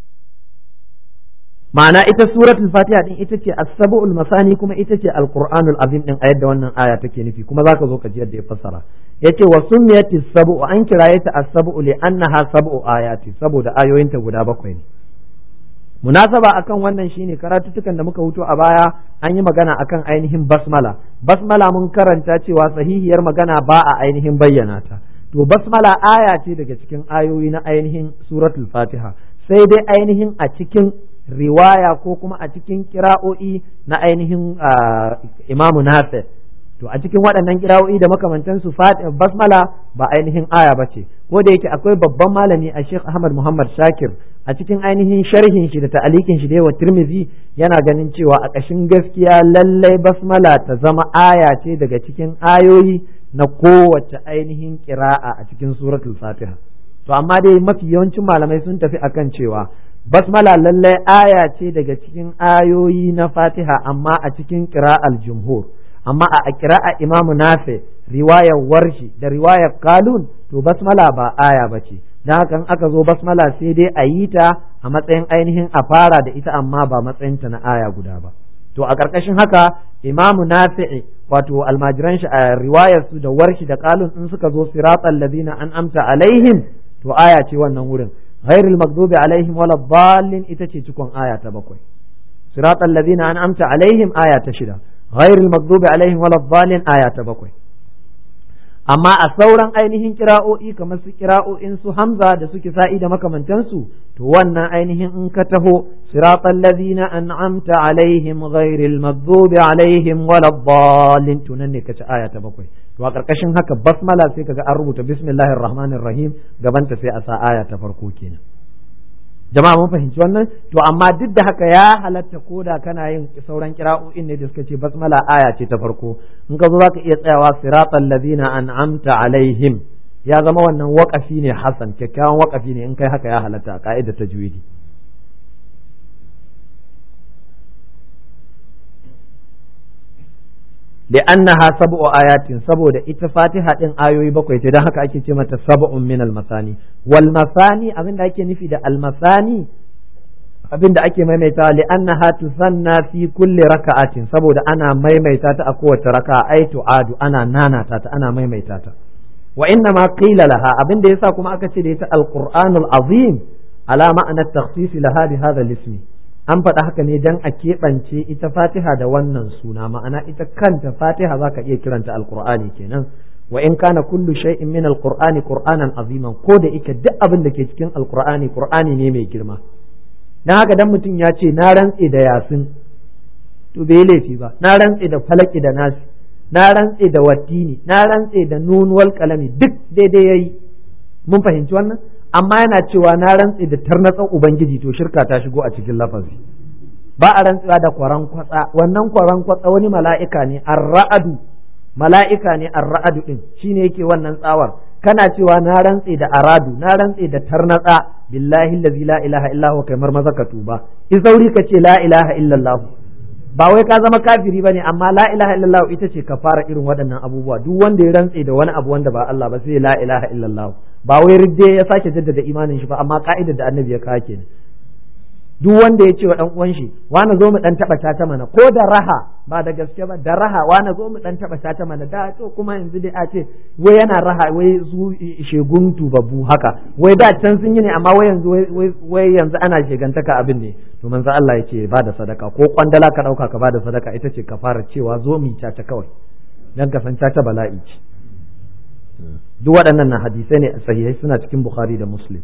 ma'ana ita suratul fatiha din ita ce as-sab'ul masani kuma ita ce al-qur'anul azim din a yadda wannan aya take nufi kuma zaka zo ka ji yadda ya fassara yace wa sumiyatis sab'u an kiraye ta as-sab'u li annaha sab'u ayati saboda ayoyinta guda bakwai ne munasaba akan wannan shine karatutukan da muka wuto a baya an yi magana akan ainihin basmala basmala mun karanta cewa sahihiyar magana ba a ainihin bayyana ta to basmala aya ce daga cikin ayoyi na ainihin suratul fatiha sai dai ainihin a cikin riwaya ko kuma a cikin kira'o'i na ainihin imamu nafi to a cikin waɗannan kira'o'i da makamantansu basmala ba ainihin aya ba ce ko da yake akwai babban malami a sheikh ahmad muhammad shakir a cikin ainihin sharhin shi da ta'alikin shi da yawa tirmizi yana ganin cewa a ƙashin gaskiya lallai basmala ta zama aya ce daga cikin ayoyi na kowace ainihin kira'a a cikin suratul fatiha to amma dai mafi yawancin malamai sun tafi akan cewa basmala lallai aya ce daga cikin ayoyi na fatiha amma a cikin kira'al jumhur amma a kira'a imamu nafi riwayar warshi da riwayar kalun to basmala ba aya ba ce don haka aka zo basmala sai dai a yi ta a matsayin ainihin a fara da ita amma ba matsayinta na aya guda ba to a ƙarƙashin haka imamu nafi'i wato almajiran shi a riwayar su da warshi da kalun in suka zo siratal ladina an amta alaihim to aya ce wannan wurin ghairil maghdubi alaihim wala dallin ita ce cikon aya ta bakwai siratal ladina an amta alaihim aya ta shida ghairil maghdubi alaihim wala dallin aya ta bakwai amma a sauran ainihin kira'o'i kamar su kira'o'in su hamza da suke sa'i da makamantansu to wannan ainihin in ka taho siratal ladina an'amta alaihim ghairil maghdubi alaihim waladdallin to nan ne kace aya ta bakwai to a karkashin haka basmala sai kaga an rubuta bismillahir rahmanir rahim gabanta sai a sa aya ta farko kenan jama'a mun fahimci wannan to amma duk da haka ya halatta koda kana yin sauran kira'o'in ne da suka ce basmala aya ce ta farko in ka zo zaka iya tsayawa siratal ladina an'amta alaihim ya zama wannan waƙafi ne hasan kyakkyawan waƙafi ne in kai haka ya halatta a ka'ida ta juwidi li'annaha sab'u ayatin saboda ita fatiha din ayoyi bakwai ce dan haka ake ce mata sab'un min al-masani wal masani abinda ake nufi da al-masani abinda ake maimaita li'annaha tusanna fi kulli raka'atin saboda ana maimaita ta a kowace raka'a ai tu'adu ana nanata ta ana maimaita ta wa inna ma qila laha abinda yasa kuma aka ce da ita al-qur'anul azim ala ma'ana at-takhsis laha bi hadha al-ismi an faɗa haka ne dan a keɓance ita fatiha da wannan suna ma'ana ita kanta fatiha za ka iya kiranta alkur'ani kenan wa in kana kullu shay'in min alqur'ani qur'anan aziman ko da ike duk abin da ke cikin alqur'ani qur'ani ne mai girma dan haka dan mutum ya ce na rantse da yasin to bai laifi ba na rantse da falaki da nasi na rantse da wattini na rantse da nun wal qalami duk daidai yayi mun fahimci wannan amma yana cewa na rantse da tarnatsan ubangiji to shirka ta shigo a cikin lafazi ba a rantsewa da kwaran kwatsa wannan kwaran kwatsa wani mala'ika ne ar-ra'adu mala'ika ne ar-ra'adu din shine yake wannan tsawar kana cewa na rantse da aradu na rantse da tarnatsa billahi allazi la ilaha illa huwa kamar maza ka tuba in sauri ka ce la ilaha illallah ba wai ka zama kafiri bane amma la ilaha illallah ita ce ka fara irin waɗannan abubuwa duk wanda ya rantse da wani abu wanda ba Allah ba sai la ilaha illallah ba wai ridde ya sake jaddada imanin shi ba amma ka'idar da annabi ya kawo kenan duk wanda ya ce wa dan uwan shi wani zo mu dan taba ta mana ko da raha ba da gaske ba da raha wani zo mu dan taba ta mana da to kuma yanzu dai a ce wai yana raha wai zu shegun tubabbu haka wai da can sun yi ne amma wai yanzu wai yanzu ana shegantaka abin ne to manzo Allah ya ce ba da sadaka ko kwandala ka dauka ka ba da sadaka ita ce ka fara cewa zo mu ta kawai dan ka san ta bala'i ce duk waɗannan na hadisai ne sahihai suna cikin Bukhari da Muslim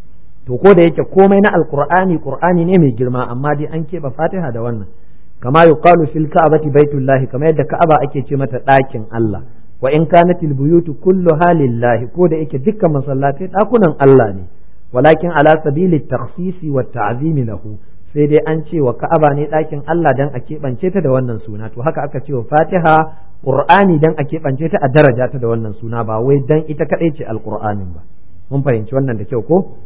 to ko da yake komai na alqur'ani qur'ani ne mai girma amma dai an keɓe fatiha da wannan kama yuqalu fil ka'bati baitullahi kamar yadda ka'aba ake ce mata ɗakin Allah wa in kanatil buyutu kulluha lillahi ko da yake dukkan masallatai ɗakunan Allah ne walakin ala sabili takhsisi wa ta'zimi lahu sai dai an ce wa ka'aba ne ɗakin Allah dan a keɓance ta da wannan suna to haka aka ce wa fatiha qur'ani dan a keɓance ta a daraja ta da wannan suna ba wai dan ita kaɗai ce alqur'anin ba mun fahimci wannan da kyau ko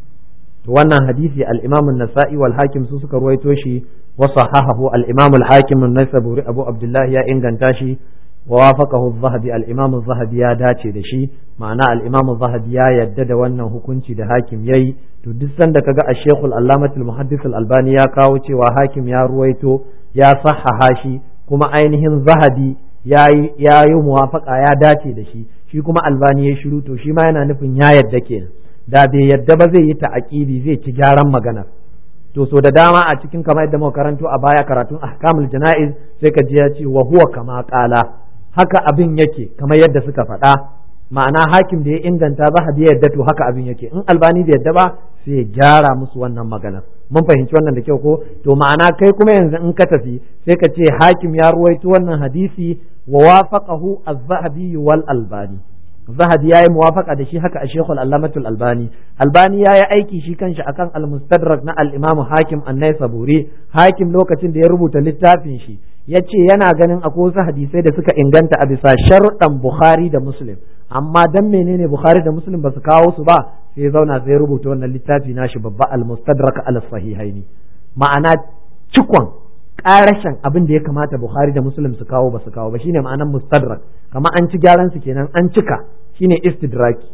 to wannan hadisi al-Imam an-Nasa'i wal Hakim su suka ruwaito shi wa sahahahu al-Imam al-Hakim an-Naisaburi Abu Abdullah ya inganta shi wa wafaqahu az-Zahabi al-Imam az-Zahabi ya dace da shi ma'ana al-Imam az-Zahabi ya yadda da wannan hukunci da Hakim yayi to duk sanda kaga al-Sheikh al-Allamah al-Muhaddis al-Albani ya kawo cewa Hakim ya ruwaito ya sahaha shi kuma ainihin Zahabi ya yi muwafaqa ya dace da shi shi kuma Albani ya shiru to shi ma yana nufin ya yadda kenan da bai yadda ba zai yi ta'aqibi zai ci gyaran maganar to so da dama a cikin kamar yadda muka karanto a baya karatun ahkamul jana'iz sai ka ji ya ce wa huwa kama qala haka abin yake kamar yadda suka faɗa ma'ana hakim da ya inganta zahabi ya yadda to haka abin yake in albani da yadda ba sai ya gyara musu wannan maganar mun fahimci wannan da kyau ko to ma'ana kai kuma yanzu in ka tafi sai ka ce hakim ya ruwaito wannan hadisi wa wafaqahu az-zahabi wal albani zahabi yayi muwafaqa da shi haka a shekul allamatul albani albani yayi aiki shi kanshi akan al-mustadrak na al-imam hakim an-naisaburi hakim lokacin da ya rubuta littafin shi yace yana ganin akwai wasu hadisai da suka inganta a bisa sharuɗan bukhari da muslim amma dan menene bukhari da muslim ba su kawo su ba sai zauna sai rubuta wannan littafi nashi babba al-mustadrak al-sahihaini ma'ana cikon karashin abin da ya kamata Bukhari da Muslim su kawo ba su kawo ba shine ma'anar mustadrak kamar an ci gyaran su kenan an cika shine istidraki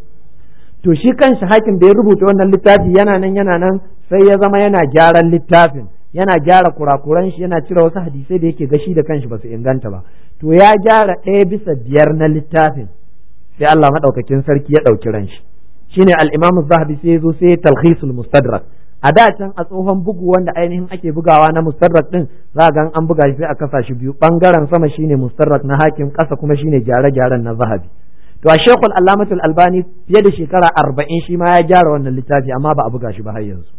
to shi kanshi hakim da ya rubuta wannan littafi yana nan yana nan sai ya zama yana gyaran littafin yana gyara kurakuran shi yana cire wasu hadisai da yake gashi da kanshi ba su inganta ba to ya gyara ɗaya bisa biyar na littafin sai Allah madaukakin sarki ya ɗauki ran shi shine al-Imam Zahabi sai ya zo sai ya talhisul mustadrak a da can a tsohon bugu wanda ainihin ake bugawa na mustarrak din za ga an buga shi sai a kasa shi biyu bangaren sama shine mustarrak na hakim kasa kuma shine gyare-gyaren na zahabi to a shekul allamatul albani fiye da shekara arba'in shi ma ya gyara wannan littafi amma ba a buga shi ba har yanzu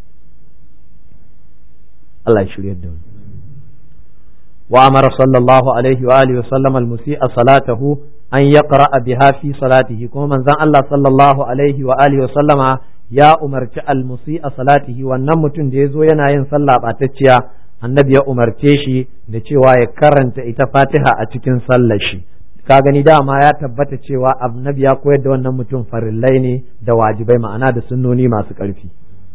Allah ya shirya da mu wa amara sallallahu alaihi wa alihi wa sallam al-musi'a salatahu an yaqra biha fi salatihi kuma manzon Allah sallallahu alaihi wa alihi wa sallama ya umarci almusi a salatihi wannan mutum da ya zo yana yin sallah ɓatacciya annabi ya umarce shi da cewa ya karanta ita fatiha a cikin sallar shi ka gani dama ya tabbata cewa annabi ya koyar da wannan mutum farillai ne da wajibai ma'ana da sunnoni masu ƙarfi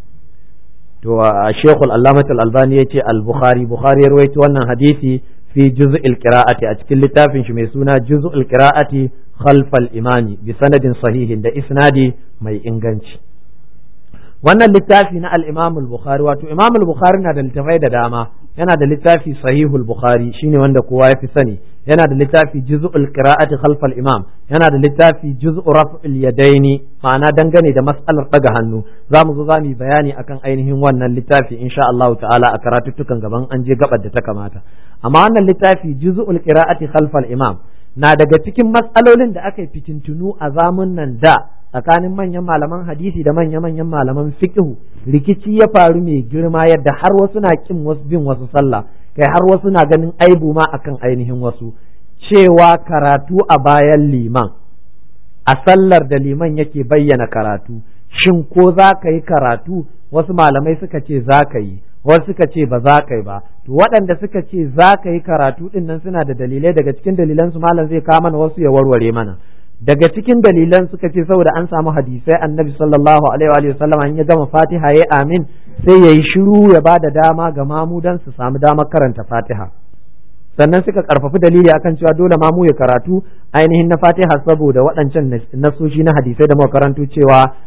to a shekul allamatul albani ya ce al-bukhari bukhari ya rawaito wannan hadisi fi juz'il qira'ati a cikin littafin shi mai suna juz'ul qira'ati khalfal imami bi sanadin sahihin da isnadi mai inganci wannan littafi na al-Imam al-Bukhari wato Imam al-Bukhari na da littafai da dama yana da littafi Sahihul Bukhari shine wanda kowa ya fi sani yana da littafi Juz'ul Qira'ati khalf al-Imam yana da littafi Juz'u Raf'il Yadaini ma'ana dangane da mas'alar daga hannu zamu zo zamu bayani akan ainihin wannan littafi insha Allah ta'ala a karatuttukan gaban an je gabar da ta kamata amma wannan littafi Juz'ul Qira'ati khalf al-Imam na daga cikin matsalolin da aka yi fitintunu a zamun nan da tsakanin manyan malaman hadisi da manya-manyan malaman fiqhu rikici ya faru mai girma yadda har wasu na kin wasu bin wasu sallah kai har wasu na ganin aibu ma akan ainihin wasu cewa karatu a bayan liman a sallar da liman yake bayyana karatu shin ko za ka yi karatu wasu malamai suka ce za ka yi wasu suka ce ba za ka yi ba to waɗanda suka ce za ka yi karatu ɗin nan suna da dalilai daga cikin dalilan su malam zai kawo mana wasu ya warware mana daga cikin dalilan suka ce saboda an samu hadisai annabi sallallahu alaihi wa sallam an ya gama fatiha ya amin sai ya yi shiru ya ba da dama ga mamu dan su samu damar karanta fatiha sannan suka karfafi dalili akan cewa dole mamu ya karatu ainihin na fatiha saboda waɗancan nasoshi na hadisai da muka karanto cewa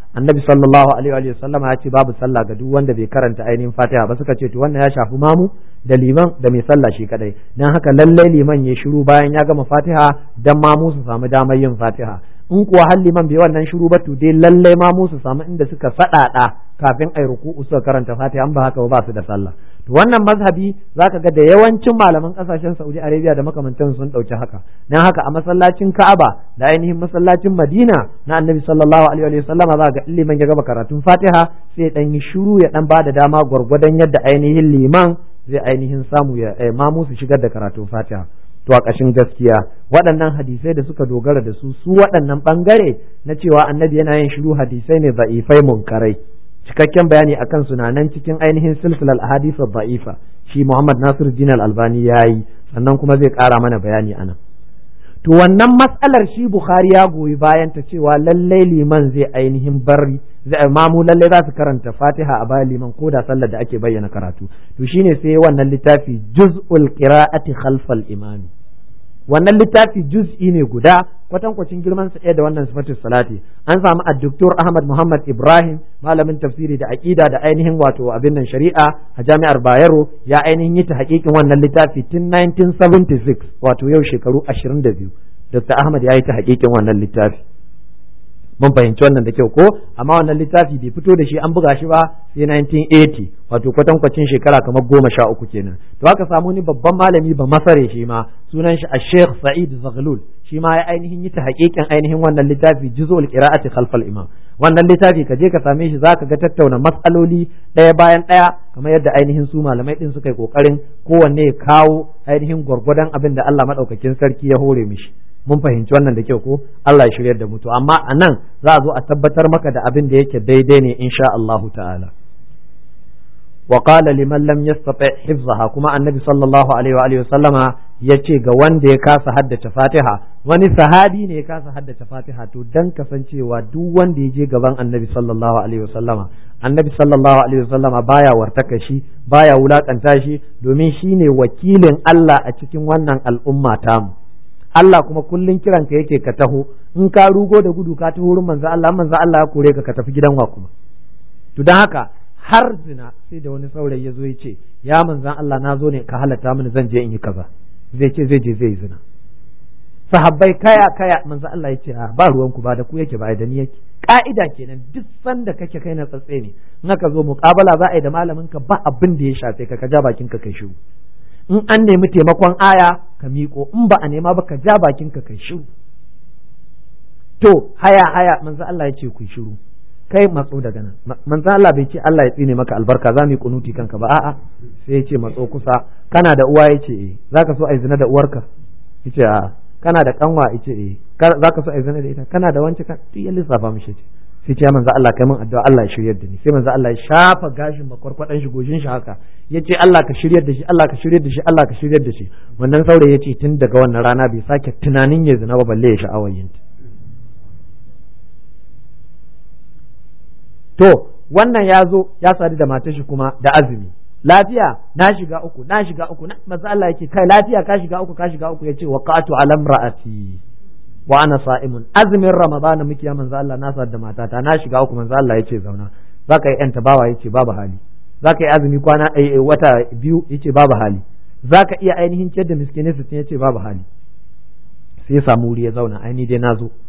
annabi sallallahu alaihi wa sallama ya ce babu sallah ga duk wanda bai karanta ainihin fatiha ba suka ce to wannan ya shafi mamu da liman da mai sallah shi kadai dan haka lallai liman ya shiru bayan ya gama fatiha dan mamu su samu damar yin fatiha in kuwa har liman bai wannan shiru ba to dai lallai mamu su samu inda suka sadada kafin ai ruku'u suka karanta fatiha an ba haka ba su da sallah to wannan mazhabi zaka ga da yawancin malaman kasashen Saudi Arabia da makamantan sun dauki haka dan haka a masallacin Ka'aba da ainihin masallacin Madina na Annabi sallallahu alaihi wa sallama za ga liman ya gaba karatun Fatiha sai dan yi shiru ya dan bada dama gwargwadon yadda ainihin liman zai ainihin samu ya mamu su shigar da karatun Fatiha to a ƙashin gaskiya waɗannan hadisai da suka dogara da su su waɗannan ɓangare na cewa annabi yana yin shiru hadisai ne za'ifai munkarai cikakken bayani akan sunanan cikin ainihin silsilar ahadith da'ifa shi Muhammad Nasir Din Al-Albani yayi sannan kuma zai ƙara mana bayani anan to wannan matsalar shi Bukhari ya goyi bayan ta cewa lallai liman zai ainihin bari zai mamu lallai za su karanta Fatiha a bayan liman ko da sallar da ake bayyana karatu to shine sai wannan littafi juz'ul qira'ati khalfal imami wannan littafi juz'i ne guda kwatankwacin girman sa ɗaya da wannan sifatul salati an samu a doktor Ahmad Muhammad Ibrahim malamin tafsiri da aqida da ainihin wato abin nan shari'a a jami'ar Bayero ya ainihin yi ta hakikin wannan littafi tun 1976 wato yau shekaru 22 Dr. Ahmad ya yi ta hakikin wannan littafi mun fahimci wannan da kyau ko amma wannan littafi bai fito da shi an buga shi ba sai 1980 wato kwatankwacin shekara kamar goma sha uku kenan to aka samu ni babban malami ba masare shi ma sunan shi a Sheikh Sa'id Zaghlul shi ma ya ainihin yi ta hakikin ainihin wannan littafi juzul qira'ati khalfal imam wannan littafi ka je ka same shi zaka ga tattauna matsaloli ɗaya bayan ɗaya kamar yadda ainihin su malamai din suka yi kokarin kowanne ya kawo ainihin gwargwadon abin da Allah madaukakin sarki ya hore mishi mun fahimci wannan da kyau ko Allah ya shiryar da mu to amma a nan za a zo a tabbatar maka da abin da yake daidai ne insha Allahu ta'ala wa qala liman lam yastati hifzaha kuma annabi sallallahu alaihi wa alihi sallama yace ga wanda ya kasa haddace Fatiha wani sahabi ne ya kasa haddace Fatiha to dan kasancewa duk wanda ya je gaban annabi sallallahu alaihi wa sallama annabi sallallahu alaihi wa sallama baya wartaka shi baya wulakanta shi domin shine wakilin Allah a cikin wannan al'umma tamu Allah kuma kullun kiranka yake ka taho in ka rugo da gudu ka taho wurin manzo Allah manzo Allah ya kore ka ka tafi gidan wa kuma to dan haka har zina sai da wani saurayi ya zo ya ce ya manzan Allah na zo ne ka halatta mini zan je in yi kaza zai ce zai je zai zina sahabbai kaya kaya manzo Allah ya ce a ba ruwan ku ba da ku yake ba da ni yake ka'ida kenan duk sanda kake kai na tsatse ne in aka zo muƙabala za a yi da malamin ka ba abin da ya shafe ka ka ja bakin ka kai shiru in an nemi taimakon aya ka miƙo in ba a nema ba ka ja bakin ka kai shiru to haya haya manzo Allah ya ce ku shiru kai matso daga nan manzo Allah bai ce Allah ya tsine maka albarka za mu yi kunuti kanka ba a'a sai ya ce matso kusa kana da uwa yace eh zaka so ai zina da uwarka yace a'a kana da kanwa yace eh zaka so ai zina da ita kana da wance ka duk ya lissafa mishi ce sai ce manzo Allah kai min addu'a Allah ya shiryar da ni sai manzo Allah ya shafa gashin makwarkwadan shi goshin shi haka yace Allah ka shiryar da shi Allah ka shiryar da shi Allah ka shiryar da shi wannan saurayi yace tun daga wannan rana bai sake tunanin ya zina ba balle ya sha'awar yin to wannan ya zo ya sadu da matar shi kuma da azumi lafiya na shiga uku na shiga uku na manzo Allah yake kai lafiya ka shiga uku ka shiga uku yace waqatu alam ra'ati wa ana sa'imun azumin ramadana muke ya manzo Allah na sadu da matata na shiga uku manzo Allah yace zauna zaka yi yan tabawa yace babu hali zaka yi azumi kwana wata biyu yace babu hali zaka iya ainihin ciyar da miskinai sittin yace babu hali sai ya samu wuri ya zauna ai ni dai na zo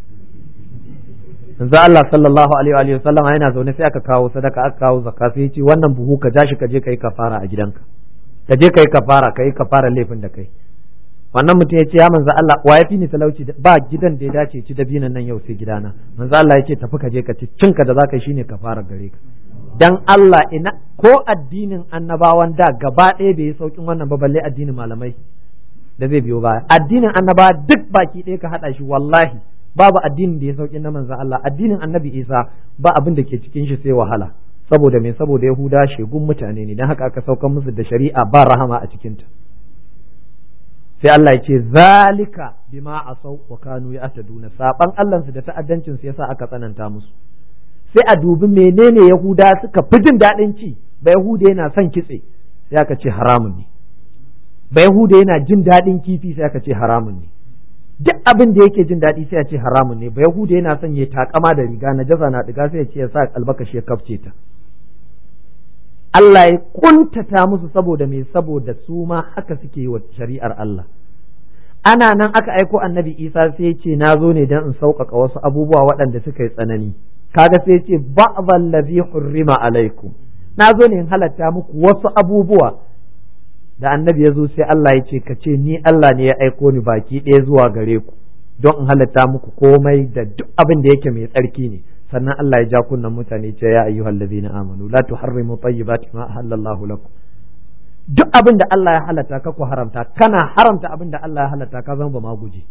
yanzu Allah sallallahu alaihi wa sallam yana zaune sai aka kawo sadaka aka kawo zakka sai ce wannan buhu ka ja shi ka je kai kafara a gidanka ka je kai kafara kai kafara laifin da kai wannan mutum ya ce ya manzo Allah wa ya fi ni talauci ba gidan da ya dace ci dabinan nan yau sai gidana manzo Allah ya ce tafi ka je ka ci cinka da zaka yi shine kafara gare ka dan Allah ina ko addinin annabawan da gaba ɗaya bai yi saukin wannan ba balle addinin malamai da zai biyo baya addinin annabawa duk baki ɗaya ka haɗa shi wallahi babu addinin da ya sauki na manzan Allah addinin annabi Isa ba abin da ke cikin shi sai wahala saboda me saboda Yahuda shegun mutane ne dan haka aka saukan musu da shari'a ba rahama a cikin ta sai Allah ya ce zalika bima asau wa kanu ya'taduna saban Allah su da ta'addancin su yasa aka tsananta musu sai a dubi menene Yahuda suka fi jin daɗin ci ba Yahuda yana son kitse sai aka ce haramun ne ba Yahuda yana jin daɗin kifi sai aka ce haramun ne duk abin da yake jin daɗi sai ya ce haramun ne ba yahuda yana son ya takama da riga na jaza na diga sai ya ce ya sa albakashi ya kafce ta Allah ya kuntata musu saboda me saboda su ma haka suke yi wa shari'ar Allah ana nan aka aiko annabi Isa sai ya ce na zo ne don in sauƙaƙa wasu abubuwa waɗanda suka yi tsanani kaga sai ya ce ba'dhal ladhi hurrima alaikum na zo ne in halatta muku wasu abubuwa da annabi ya zo sai Allah ya ce ka ce ni Allah ne ya aiko ni baki ɗaya zuwa gare ku don in halatta muku komai da duk abin da yake mai tsarki ne sannan Allah ya ja kunnan mutane ce ya ayyuhal ladina amanu la tuharrimu tayyibati ma ahallallahu lakum duk abin da Allah ya halatta ka ku haramta kana haramta abin da Allah ya halatta ka zama ba ma guje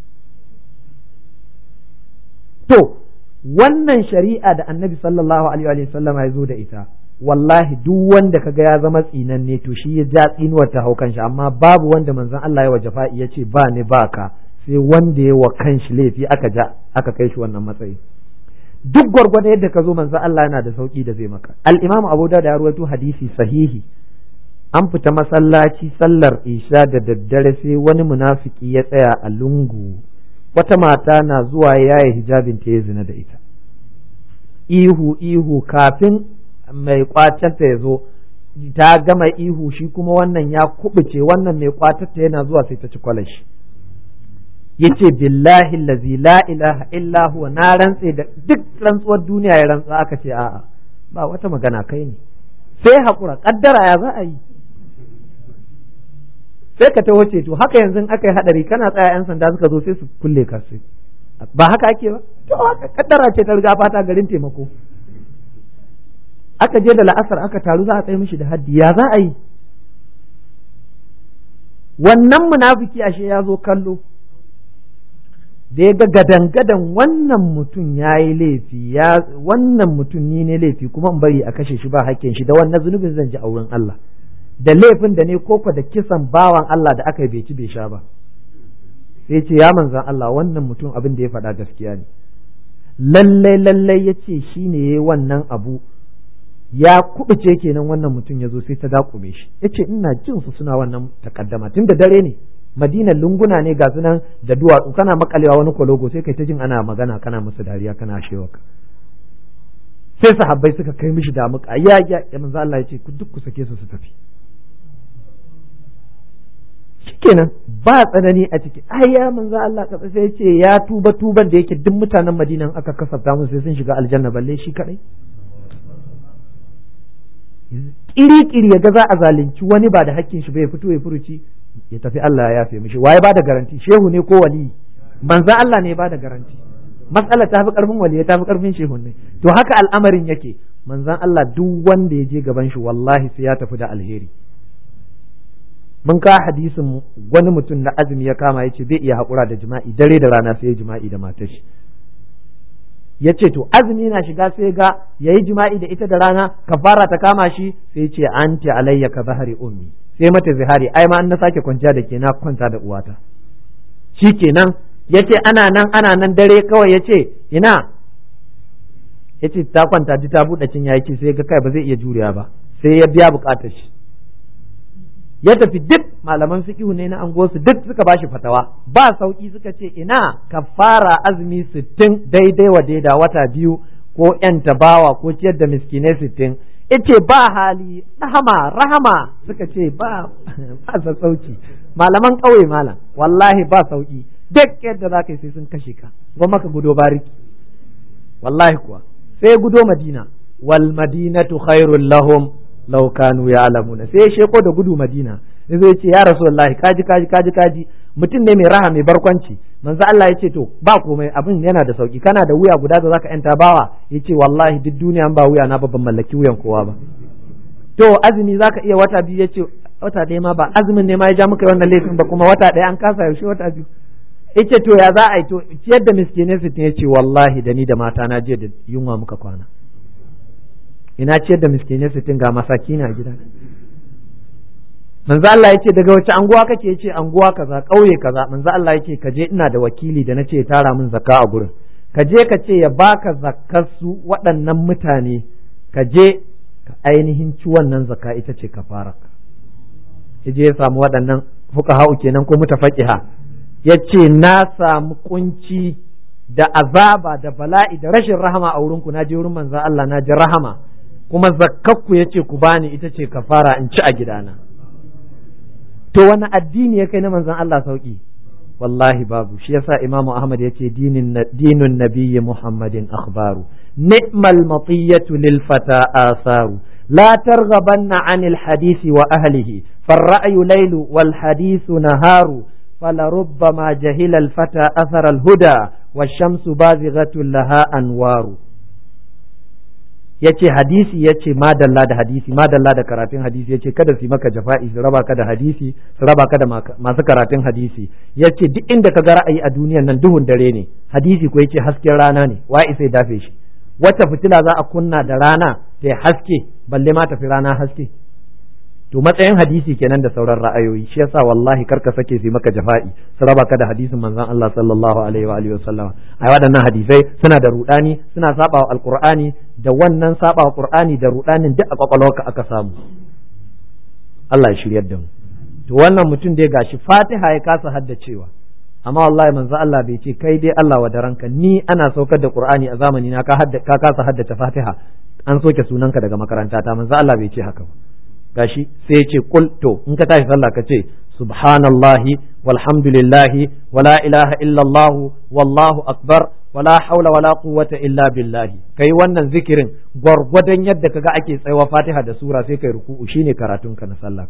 to wannan shari'a da annabi sallallahu alaihi wa sallam ya zo da ita wallahi duk wanda kaga ya zama tsinanne to shi ya ja tsinuwar ta hau kanshi amma babu wanda manzon Allah ya wajafa ya ce ba ni ba ka sai wanda ya wa kanshi laifi aka ja aka kai shi wannan matsayi duk gwargwado yadda ka zo manzon Allah yana da sauki da zai maka al-Imam Abu Dawud ya rawaito hadisi sahihi an fita masallaci sallar isha da daddare sai wani munafiki ya tsaya a lungu wata mata na zuwa yaye hijabin ta ya zina da ita ihu ihu kafin mai kwacenta ya zo ta gama ihu shi kuma wannan ya kubuce wannan mai kwatarta yana zuwa sai ta ci kwalashi yace billahi allazi la ilaha illa huwa na rantse da duk rantsuwar duniya ya rantsa aka ce a'a ba wata magana kai ne sai hakura kaddara ya za a yi sai ka taho ce to haka yanzu aka yi hadari kana tsaya yan sanda suka zo sai su kulle ka sai ba haka ake ba to haka kaddara ce ta riga fata garin taimako aka je da la'asar aka taru za a tsaye mishi da haddi ya za a yi wannan munafiki ashe ya zo kallo da ya ga gadan-gadan wannan mutum ya yi laifi ya wannan mutum ni ne laifi kuma in bari a kashe shi ba hakkin shi da wannan zunubin zan ji a wurin Allah da laifin da ne koko da kisan bawan Allah da aka yi bai ci bai sha ba sai ce ya manzan Allah wannan mutum abin da ya faɗa gaskiya ne lallai lallai ya ce shi ne ya yi wannan abu ya kubuce kenan wannan mutum ya zo sai ta dakume shi ya ce ina jin su suna wannan takaddama tun da dare ne madinan lunguna ne ga sunan da duwatsu kana makalewa wani kwalogo sai kai ta jin ana magana kana musu dariya kana shewaka sai sahabbai suka kai mishi da muka ya ya ya manzo Allah ya ce ku duk ku sake su su tafi shikenan ba tsanani a ciki ai ya manzo Allah ka sai ya ce ya tuba tuban da yake duk mutanen Madinan aka kasafta musu sai sun shiga aljanna balle shi kadai kiri-kiri ya ga za a zalunci wani ba da hakkin shi bai fito ya furuci ya tafi Allah ya yafe mishi waye ba da garanti shehu ne ko wali manzo Allah ne ba da garanti matsala ta fi karfin wali ta fi karfin shehu ne to haka al'amarin yake manzon Allah duk wanda ya je gaban shi wallahi sai ya tafi da alheri mun ka hadisin wani mutum na azumi ya kama ya ce bai iya haƙura da jima'i dare da rana sai ya jima'i da matar shi ya ce to azumi na shiga sai ga ya yi jima'i da ita da rana kafara ta kama shi sai ce anti alayya ka zahari ummi sai mata zihari ai ma an na sake kwanciya da ke na kwanta da uwata shi kenan ya ce ana nan ana nan dare kawai ya ce ina ya ce ta kwanta duk ta buɗe cin ya ce sai ga kai ba zai iya juriya ba sai ya biya buƙatar shi ya tafi duk malaman fiqhu ne na angosu duk suka bashi fatawa ba sauki suka ce ina kafara azumi sittin daidai wa daida wata biyu ko yan tabawa ko ciyar da miskinai sittin yace ba hali rahama rahama suka ce ba ba sassauci malaman ƙauye malam wallahi ba sauki duk yadda za ka yi sai sun kashe ka kuma ka gudo bariki wallahi kuwa sai gudo madina wal madinatu khairul lahum law kanu ya'lamuna sai ya sheko da gudu madina zai ce ya rasulullahi kaji kaji kaji kaji mutum ne mai raha mai barkwanci manzo Allah ya ce to ba komai abin yana da sauki kana da wuya guda da zaka yanta bawa yace wallahi duk duniya ba wuya na babban mallaki wuyan kowa ba to azumi zaka iya wata biyu yace wata ɗaya ma ba azumin ne ma ya ja muka wannan laifin ba kuma wata ɗaya an kasa yaushe wata biyu yace to ya za a yi to ciyar da miskinai sittin yace wallahi da ni da mata na je da yunwa muka kwana ina ciyar da miskinai sittin ga masaki na gida manzo Allah yace daga wace anguwa kake yace anguwa kaza kauye kaza manzo Allah yace ka je ina da wakili da nace tara min zakka a gurin ka je ka ce ya baka zakkar su waɗannan mutane ka je ka ainihin ci wannan zakka ita ce ka fara ya je ya samu waɗannan fuqaha'u kenan ko mutafaqiha ya ce na samu kunci da azaba da bala'i da rashin rahama a wurinku na je wurin manzan Allah na ji rahama kuma zakkakku ya ce ku bani ita ce kafara in ci a gidana to wani addini ya kai na manzan Allah sauki wallahi babu shi yasa Imam Ahmad ya ce dinun nabiyyi Muhammadin akhbaru ni'mal matiyatu lil fata asaru لا ترغبن عن الحديث وأهله فالرأي ليل والحديث نهار فلربما جهل الفتى أثر الهدى والشمس بازغة لها أنوار yace hadisi yace madalla da hadisi madalla da karatun hadisi yace kada su maka jafa'i su raba ka da hadisi su raba ka da masu karatun hadisi yace duk inda ka ga ra'ayi a duniyan nan duhun dare ne hadisi ko yace hasken rana ne wa'i sai dafe shi wata fitila za a kunna da rana ta haske balle ma tafi rana haske to matsayin hadisi kenan da sauran ra'ayoyi shi yasa wallahi karka sake su maka jafa'i su raba ka da hadisin manzon Allah sallallahu alaihi wa alihi wasallam ai waɗannan hadisai suna da rudani suna saba wa alqur'ani da wannan saba wa qur'ani da rudanin duk a kwakwalwarka aka samu Allah ya shiryar da mu to wannan mutum dai gashi Fatiha ya kasa haddacewa amma wallahi manzo Allah bai ce kai dai Allah wa ranka ni ana saukar da Qur'ani a zamani na ka ka kasa haddace Fatiha an soke sunanka daga makaranta ta manzo Allah bai ce haka ba gashi sai ya ce kul to in ka tashi sallah ka ce subhanallahi walhamdulillahi wala ilaha illallah wallahu akbar wala haula wala quwwata illa billahi kai wannan zikirin gwargwadon yadda kaga ake tsayawa Fatiha da sura sai kai ruku'u shine karatunka na sallah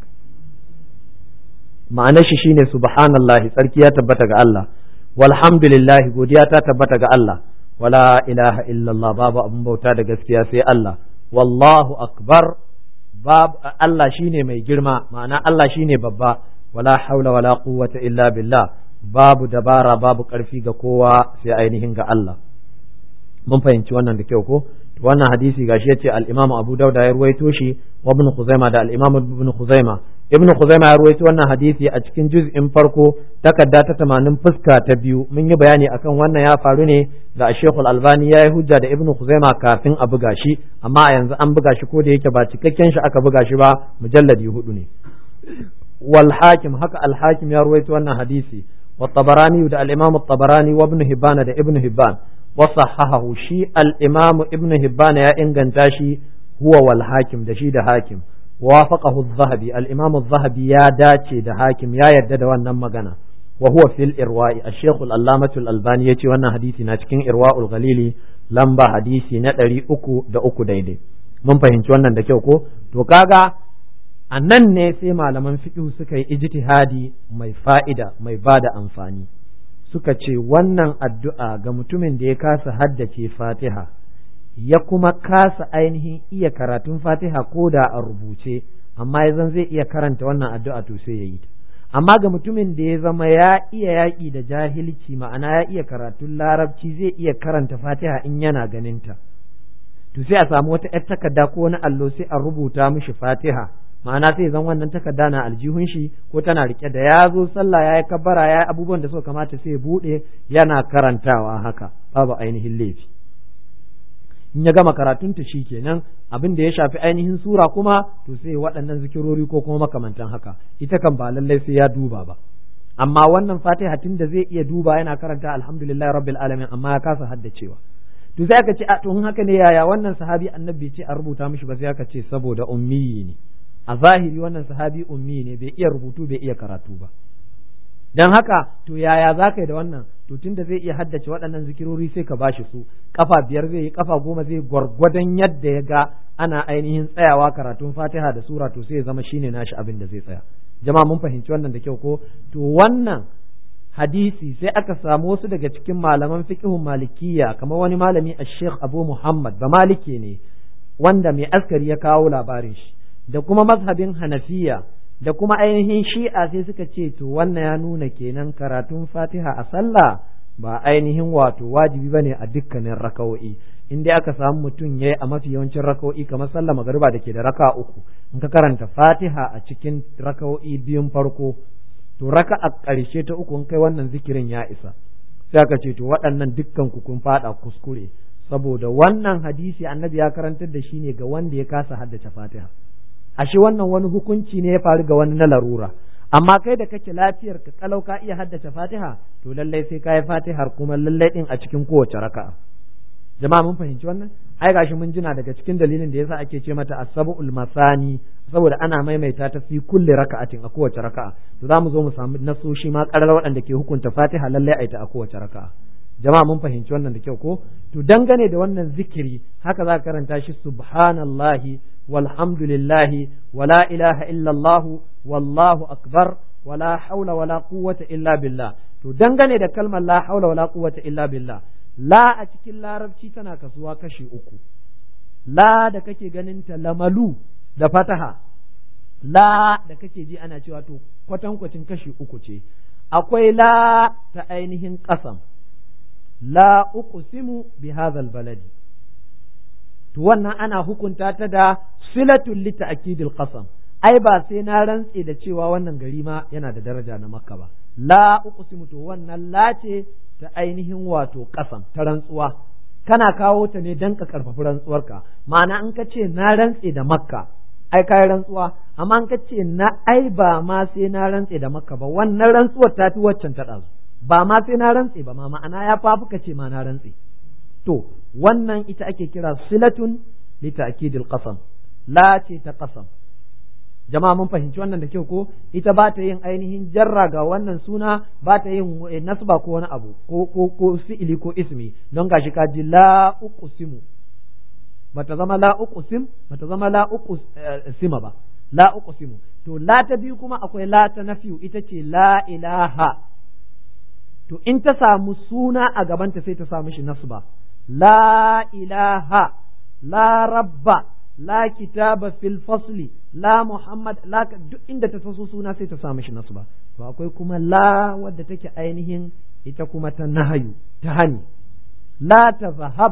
ma'anar shi shine subhanallahi tsarki ya tabbata ga Allah walhamdulillah godiya ta tabbata ga Allah wala ilaha illallah babu abin bauta da gaskiya sai Allah wallahu akbar babu Allah shine mai girma ma'ana Allah shine babba wala haula wala quwwata illa billah babu dabara babu karfi ga kowa sai ainihin ga Allah mun fahimci wannan da kyau ko wannan hadisi gashi yace al-Imam Abu Dawud ya ruwaito shi wa Ibn Khuzaimah da al-Imam Ibn Khuzaimah Ibn Khuzaimah ya ruwaito wannan hadisi a cikin juz'in farko takarda ta 80 fuska ta biyu mun yi bayani akan wannan ya faru ne ga Sheikh Al-Albani ya yi hujja da Ibn Khuzaimah kafin a buga shi amma a yanzu an buga shi ko da yake ba cikakken shi aka buga shi ba mujalladi hudu ne wal hakim haka al hakim ya ruwaito wannan hadisi wa tabarani da al-Imam at-Tabarani wa Ibn Hibban da Ibn Hibban وصححه شي الإمام ابن هبان يا إنجن تاشي هو والحاكم دشي ده حاكم وافقه الذهبي الإمام الذهبي يا داتي ده حاكم يا يدد وانا مغانا وهو في الإرواء الشيخ الألامة الألباني يتي وانا حديثي ناتكين إرواء الغليلي لمبا حديثي نتري أكو ده أكو دايدي mun fahimci wannan da kyau ko to kaga a nan ne sai malaman fiqh suka yi ijtihadi mai fa'ida mai bada amfani suka ce wannan addu'a ga mutumin da ya kasa haddace fatiha ya kuma kasa ainihin iya karatun fatiha ko da a rubuce amma ya zan zai iya karanta wannan addu'a to sai ya yi amma ga mutumin da ya zama ya iya yaƙi da jahilci ma'ana ya iya karatun larabci zai iya karanta fatiha in yana ganinta to sai a samu wata ‘yar takarda ko wani allo sai a rubuta mishi fatiha ma'ana sai zan wannan takarda na aljihun shi ko tana rike da ya zo sallah ya yi kabbara ya yi abubuwan da suka kamata sai buɗe yana karantawa haka babu ainihin laifi in ya gama karatunta shi kenan abin da ya shafi ainihin sura kuma to sai waɗannan zikirori ko kuma makamantan haka ita kan ba lallai sai ya duba ba amma wannan fatiha tun da zai iya duba yana karanta alhamdulillah rabbil alamin amma ya kasa haddacewa to sai aka ce a to haka ne yaya wannan sahabi annabi ce a rubuta mishi ba sai aka ce saboda ummi ne a zahiri wannan sahabi ummi ne bai iya rubutu bai iya karatu ba dan haka to yaya za ka yi da wannan to tunda zai iya haddace waɗannan zikirori sai ka bashi su kafa biyar zai yi kafa goma zai gwargwadon yadda ya ga ana ainihin tsayawa karatun fatiha da sura to sai ya zama shine nashi abin da zai tsaya jama'a mun fahimci wannan da kyau ko to wannan hadisi sai aka samu wasu daga cikin malaman fiqhun malikiyya kamar wani malami a sheikh abu muhammad ba maliki ne wanda mai askari ya kawo labarin shi da kuma mazhabin hanafiya da kuma ainihin shi'a sai suka ce to wannan ya nuna kenan karatun fatiha a sallah ba ainihin wato wajibi bane a dukkanin raka'o'i in dai aka samu mutum yayi a mafi yawancin raka'o'i kamar sallah magariba da ke da raka uku in ka karanta fatiha a cikin raka'o'i biyun farko to raka a ƙarshe ta uku in kai wannan zikirin ya isa sai aka ce to waɗannan dukkan ku kun faɗa kuskure saboda wannan hadisi annabi ya karantar da shi ne ga wanda ya kasa haddace fatiha ashe wannan wani hukunci ne ya faru ga wani na larura amma kai da kake lafiyar ka kalau ka iya haddace fatiha to lallai sai ka yi fatihar kuma lallai din a cikin kowace raka'a jama'a mun fahimci wannan ai gashi mun jina daga cikin dalilin da yasa ake ce mata as-sab'ul masani saboda ana maimaita ta fi kulli raka'atin a kowace raka'a to za mu zo mu samu nasoshi ma karar waɗanda ke hukunta fatiha lallai a ita a kowace raka'a jama'a mun fahimci wannan da kyau ko to dangane da wannan zikiri haka za ka karanta shi subhanallahi walhamdulillahi wala ilaha illallah wallahu akbar wala haula wala quwwata illa billah to dangane da kalmar la haula wala quwwata illa billah la a cikin larabci tana kasuwa kashi uku la da kake ganin ta lamalu da fataha la da kake ji ana cewa to kwatankwacin kashi uku ce akwai la ta ainihin ƙasam la uqsimu bi hadhal baladi to wannan ana hukunta ta da silatul li ta'kidil qasam ai ba sai na rantse da cewa wannan gari ma yana da daraja na makka ba la uqsimu to wannan la ce ta ainihin wato kasam ta rantsuwa kana kawo ta ne dan ka karfafi rantsuwarka ma'ana in ka ce na rantse da makka ai kai rantsuwa amma in ka ce na ai ba ma sai na rantse da makka ba wannan rantsuwar ta fi waccan ta ɗazu ba ma sai na rantse ba ma ma'ana ya fafi ka ce ma na rantse to wannan ita ake kira silatun li ta'kidil qasam la ce ta qasam jama'a mun fahimci wannan da kyau ko ita ba ta yin ainihin jarra ga wannan suna ba ta yin nasba ko wani abu ko ko ko fi'ili ko ismi don gashi ka ji la uqsimu bata zama la uqsim bata zama la uqsima ba la uqsimu to la ta biyu kuma akwai la ta nafiyu ita ce la ilaha to in ta samu suna a gabanta sai ta samu shi nasba la ilaha la rabba la kitaba fil fasli la muhammad la duk inda ta taso suna sai ta samu shi nasba to akwai kuma la wadda take ainihin ita kuma ta nahayu ta hani la tazhab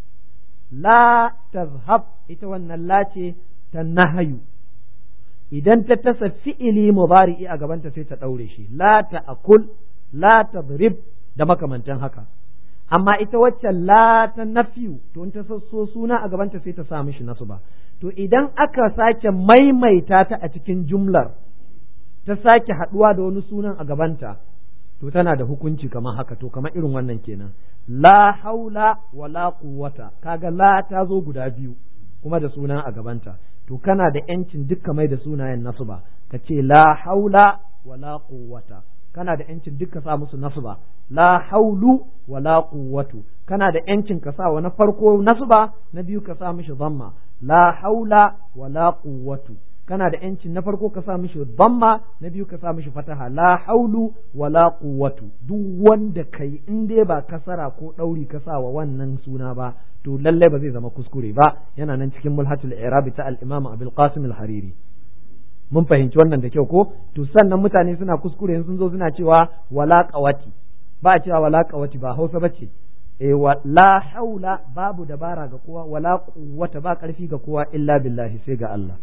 la tazhab ita wannan la ce ta nahayu idan ta tasa fi'ili mudari'i a gabanta sai ta daure shi la ta'kul la tadrib da makamantan haka amma ita waccan la ta nafiyu to in ta so suna a gabanta sai ta sa mishi nasu ba to idan aka sake maimaita ta a cikin jumlar ta sake haɗuwa da wani sunan a gabanta to tana da hukunci kamar haka to kamar irin wannan kenan la haula wala quwwata kaga la ta zo guda biyu kuma da sunan a gabanta to kana da yancin dukka mai da sunayen nasu ba ka ce la haula wala quwwata kana da yancin duk ka sa musu nasba la haulu wala quwwatu kana da yancin ka sa wa na farko nasba na biyu ka sa mishi dhamma la haula wala quwwatu kana da yancin na farko ka sa mishi dhamma na biyu ka sa mishi fataha la haulu wala quwwatu duk wanda kai in dai ba kasara ko dauri ka sa wa wannan suna ba to lalle ba zai zama kuskure ba yana nan cikin mulhatul i'rab ta al-imam abul qasim al-hariri mun fahimci wannan da kyau ko to sannan mutane suna kuskure sun zo suna cewa wala qawati ba a cewa wala qawati ba Hausa bace eh la haula babu dabara ga kowa wala quwwata ba karfi ga kowa illa billahi sai ga Allah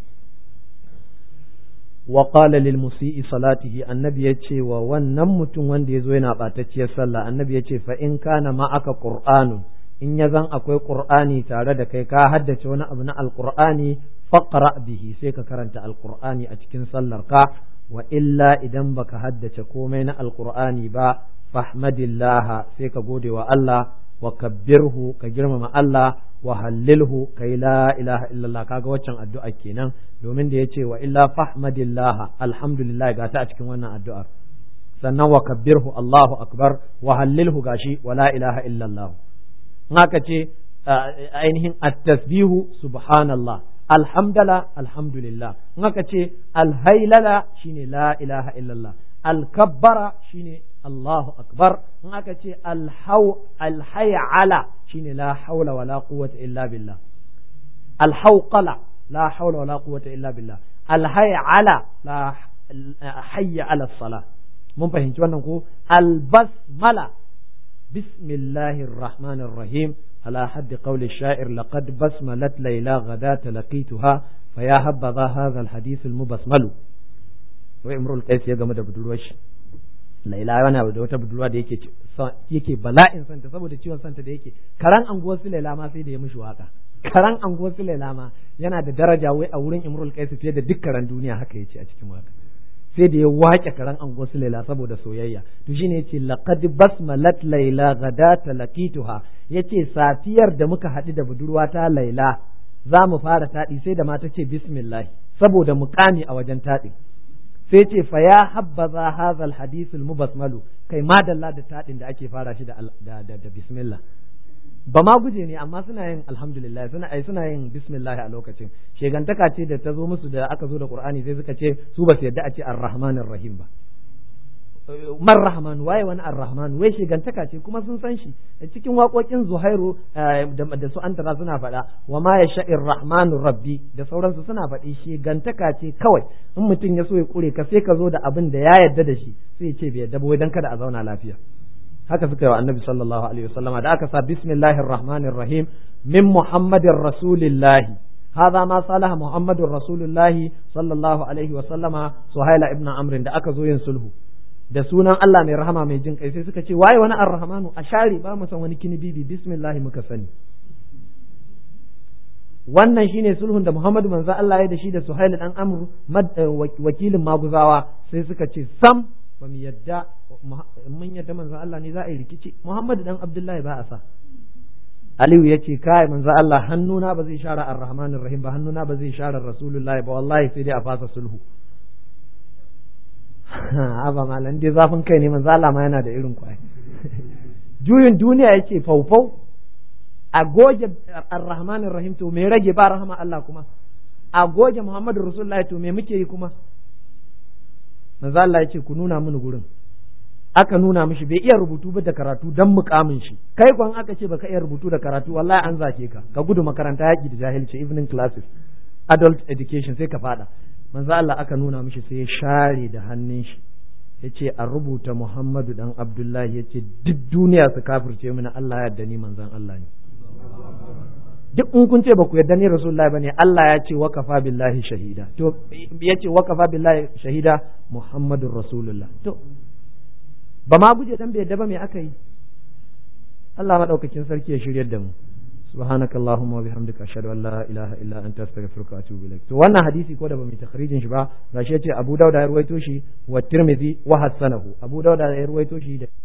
wa qala lil musii salatihi annabi yace wa wannan mutum wanda yazo yana batacciyar sallah annabi yace fa in kana ma'aka qur'anun in ya zan akwai qur'ani tare da kai ka haddace wani abu na alqur'ani faqra bihi sai ka karanta alqur'ani a cikin sallar ka wa illa idan baka haddace komai na alqur'ani ba fahmadillah sai ka gode wa Allah wa kabbirhu ka girmama Allah wa hallilhu kai la ilaha illallah kaga waccan addu'a kenan domin da yace wa illa fahmadillah alhamdulillah ga ta a cikin wannan addu'ar sannan wa kabbirhu Allahu akbar wa hallilhu gashi wa la ilaha illallah haka ce ainihin at-tasbihu subhanallah alhamdala alhamdulillah in aka ce alhailala shine la ilaha illallah alkabbara shine Allahu akbar in aka ce alhau alhayala shine la haula wala quwwata illa billah alhauqala la haula wala quwwata illa billah alhayala la hayya ala salah mun fahimci wannan ko albasmala bismillahir rahmanir rahim على حد قول الشاعر لقد بسملت ليلى غداة لقيتها فيا هبذا هذا الحديث المبسمل وامرؤ القيس ya game da budurwar shi Laila yana da wata budurwa da yake yake bala'in santa saboda ciwon santa da yake karan anguwar su Laila ma sai da ya mishi waka karan anguwar su Laila ma yana da daraja wai a wurin Imrul Qais fiye da duk karan duniya haka yace a cikin waka sai da ya wake karan ango su laila saboda soyayya to shine yace laqad basmalat laila ghadata laqituha yace safiyar da muka haɗu da budurwata laila za mu fara taɗi sai da mata ce bismillah saboda muƙami a wajen taɗi sai ce fa ya habbaza hadha alhadith almubasmalu kai madalla da taɗin da ake fara shi da da, da, bismillah ba ma guje ne amma suna yin alhamdulillah suna ai suna yin bismillah a lokacin shegantaka ce da ta zo musu da aka zo da qur'ani sai suka ce su ba su yadda a ce arrahmanir rahim ba man rahman waye wani ar-rahman wai shigantaka ce kuma sun san shi cikin waƙoƙin zuhairu da su antara suna faɗa wa ma ya sha'ir rahmanu rabbi da sauransu suna faɗi shigantaka ce kawai in mutum ya so ya kure ka sai ka zo da abin da ya yarda da shi sai ya ce bai yarda ba wai dan kada a zauna lafiya haka suka yi wa annabi sallallahu alaihi wasallama da aka sa bismillahir rahmanir rahim min muhammadin rasulillahi هذا ما صالح محمد رسول الله صلى الله عليه وسلم سهيل ابن عمرو da aka zo yin sulhu da sunan Allah mai rahama mai jin kai sai suka ce waye wani arrahmanu a share ba mu san wani kinibibi bismillah muka sani wannan shine sulhun da Muhammadu manzo Allah ya da shi da Suhail dan Amr wakilin maguzawa sai suka ce sam ba mu yadda mun yadda manzo Allah ne za a yi rikici Muhammadu dan Abdullahi ba a sa Aliyu ya ce kai manzo Allah hannuna ba zai share ar-Rahmanir Rahim ba hannuna ba zai share Rasulullahi ba wallahi sai dai a fasa sulhu aba malam dai zafin kai ne manzo Allah ma yana da irin kwai juyin duniya yace faufau a goge ar-rahmanir rahim to me rage ba rahama Allah kuma a goge muhammadu rasulullahi to me muke yi kuma manzo Allah yace ku nuna mini gurin aka nuna mishi bai iya rubutu ba da karatu dan mukamin shi kai kwan aka ce baka iya rubutu da karatu wallahi an zake ka ka gudu makaranta yaki da jahilci evening classes adult education sai ka fada manzo Allah aka nuna mishi sai ya share da hannun shi yace a rubuta Muhammadu dan Abdullahi yace duk duniya su kafirce mini Allah ya yarda ni manzon Allah ne duk in kun ce ba ku yarda ni Rasulullahi bane Allah ya ce wakafa billahi shahida to yace wakafa billahi shahida Muhammadur Rasulullah to ba ma guje dan bai yarda ba me aka yi Allah madaukakin sarki ya shiryar da mu سبحانك اللهم وبحمدك اشهد ان لا اله الا انت استغفرك واتوب اليك to wannan hadisi ko da bamu takhrijin shi ba gashi yace Abu Dawud ya ruwaito shi wa Tirmidhi wa hasanahu Abu Dawud ya ruwaito shi da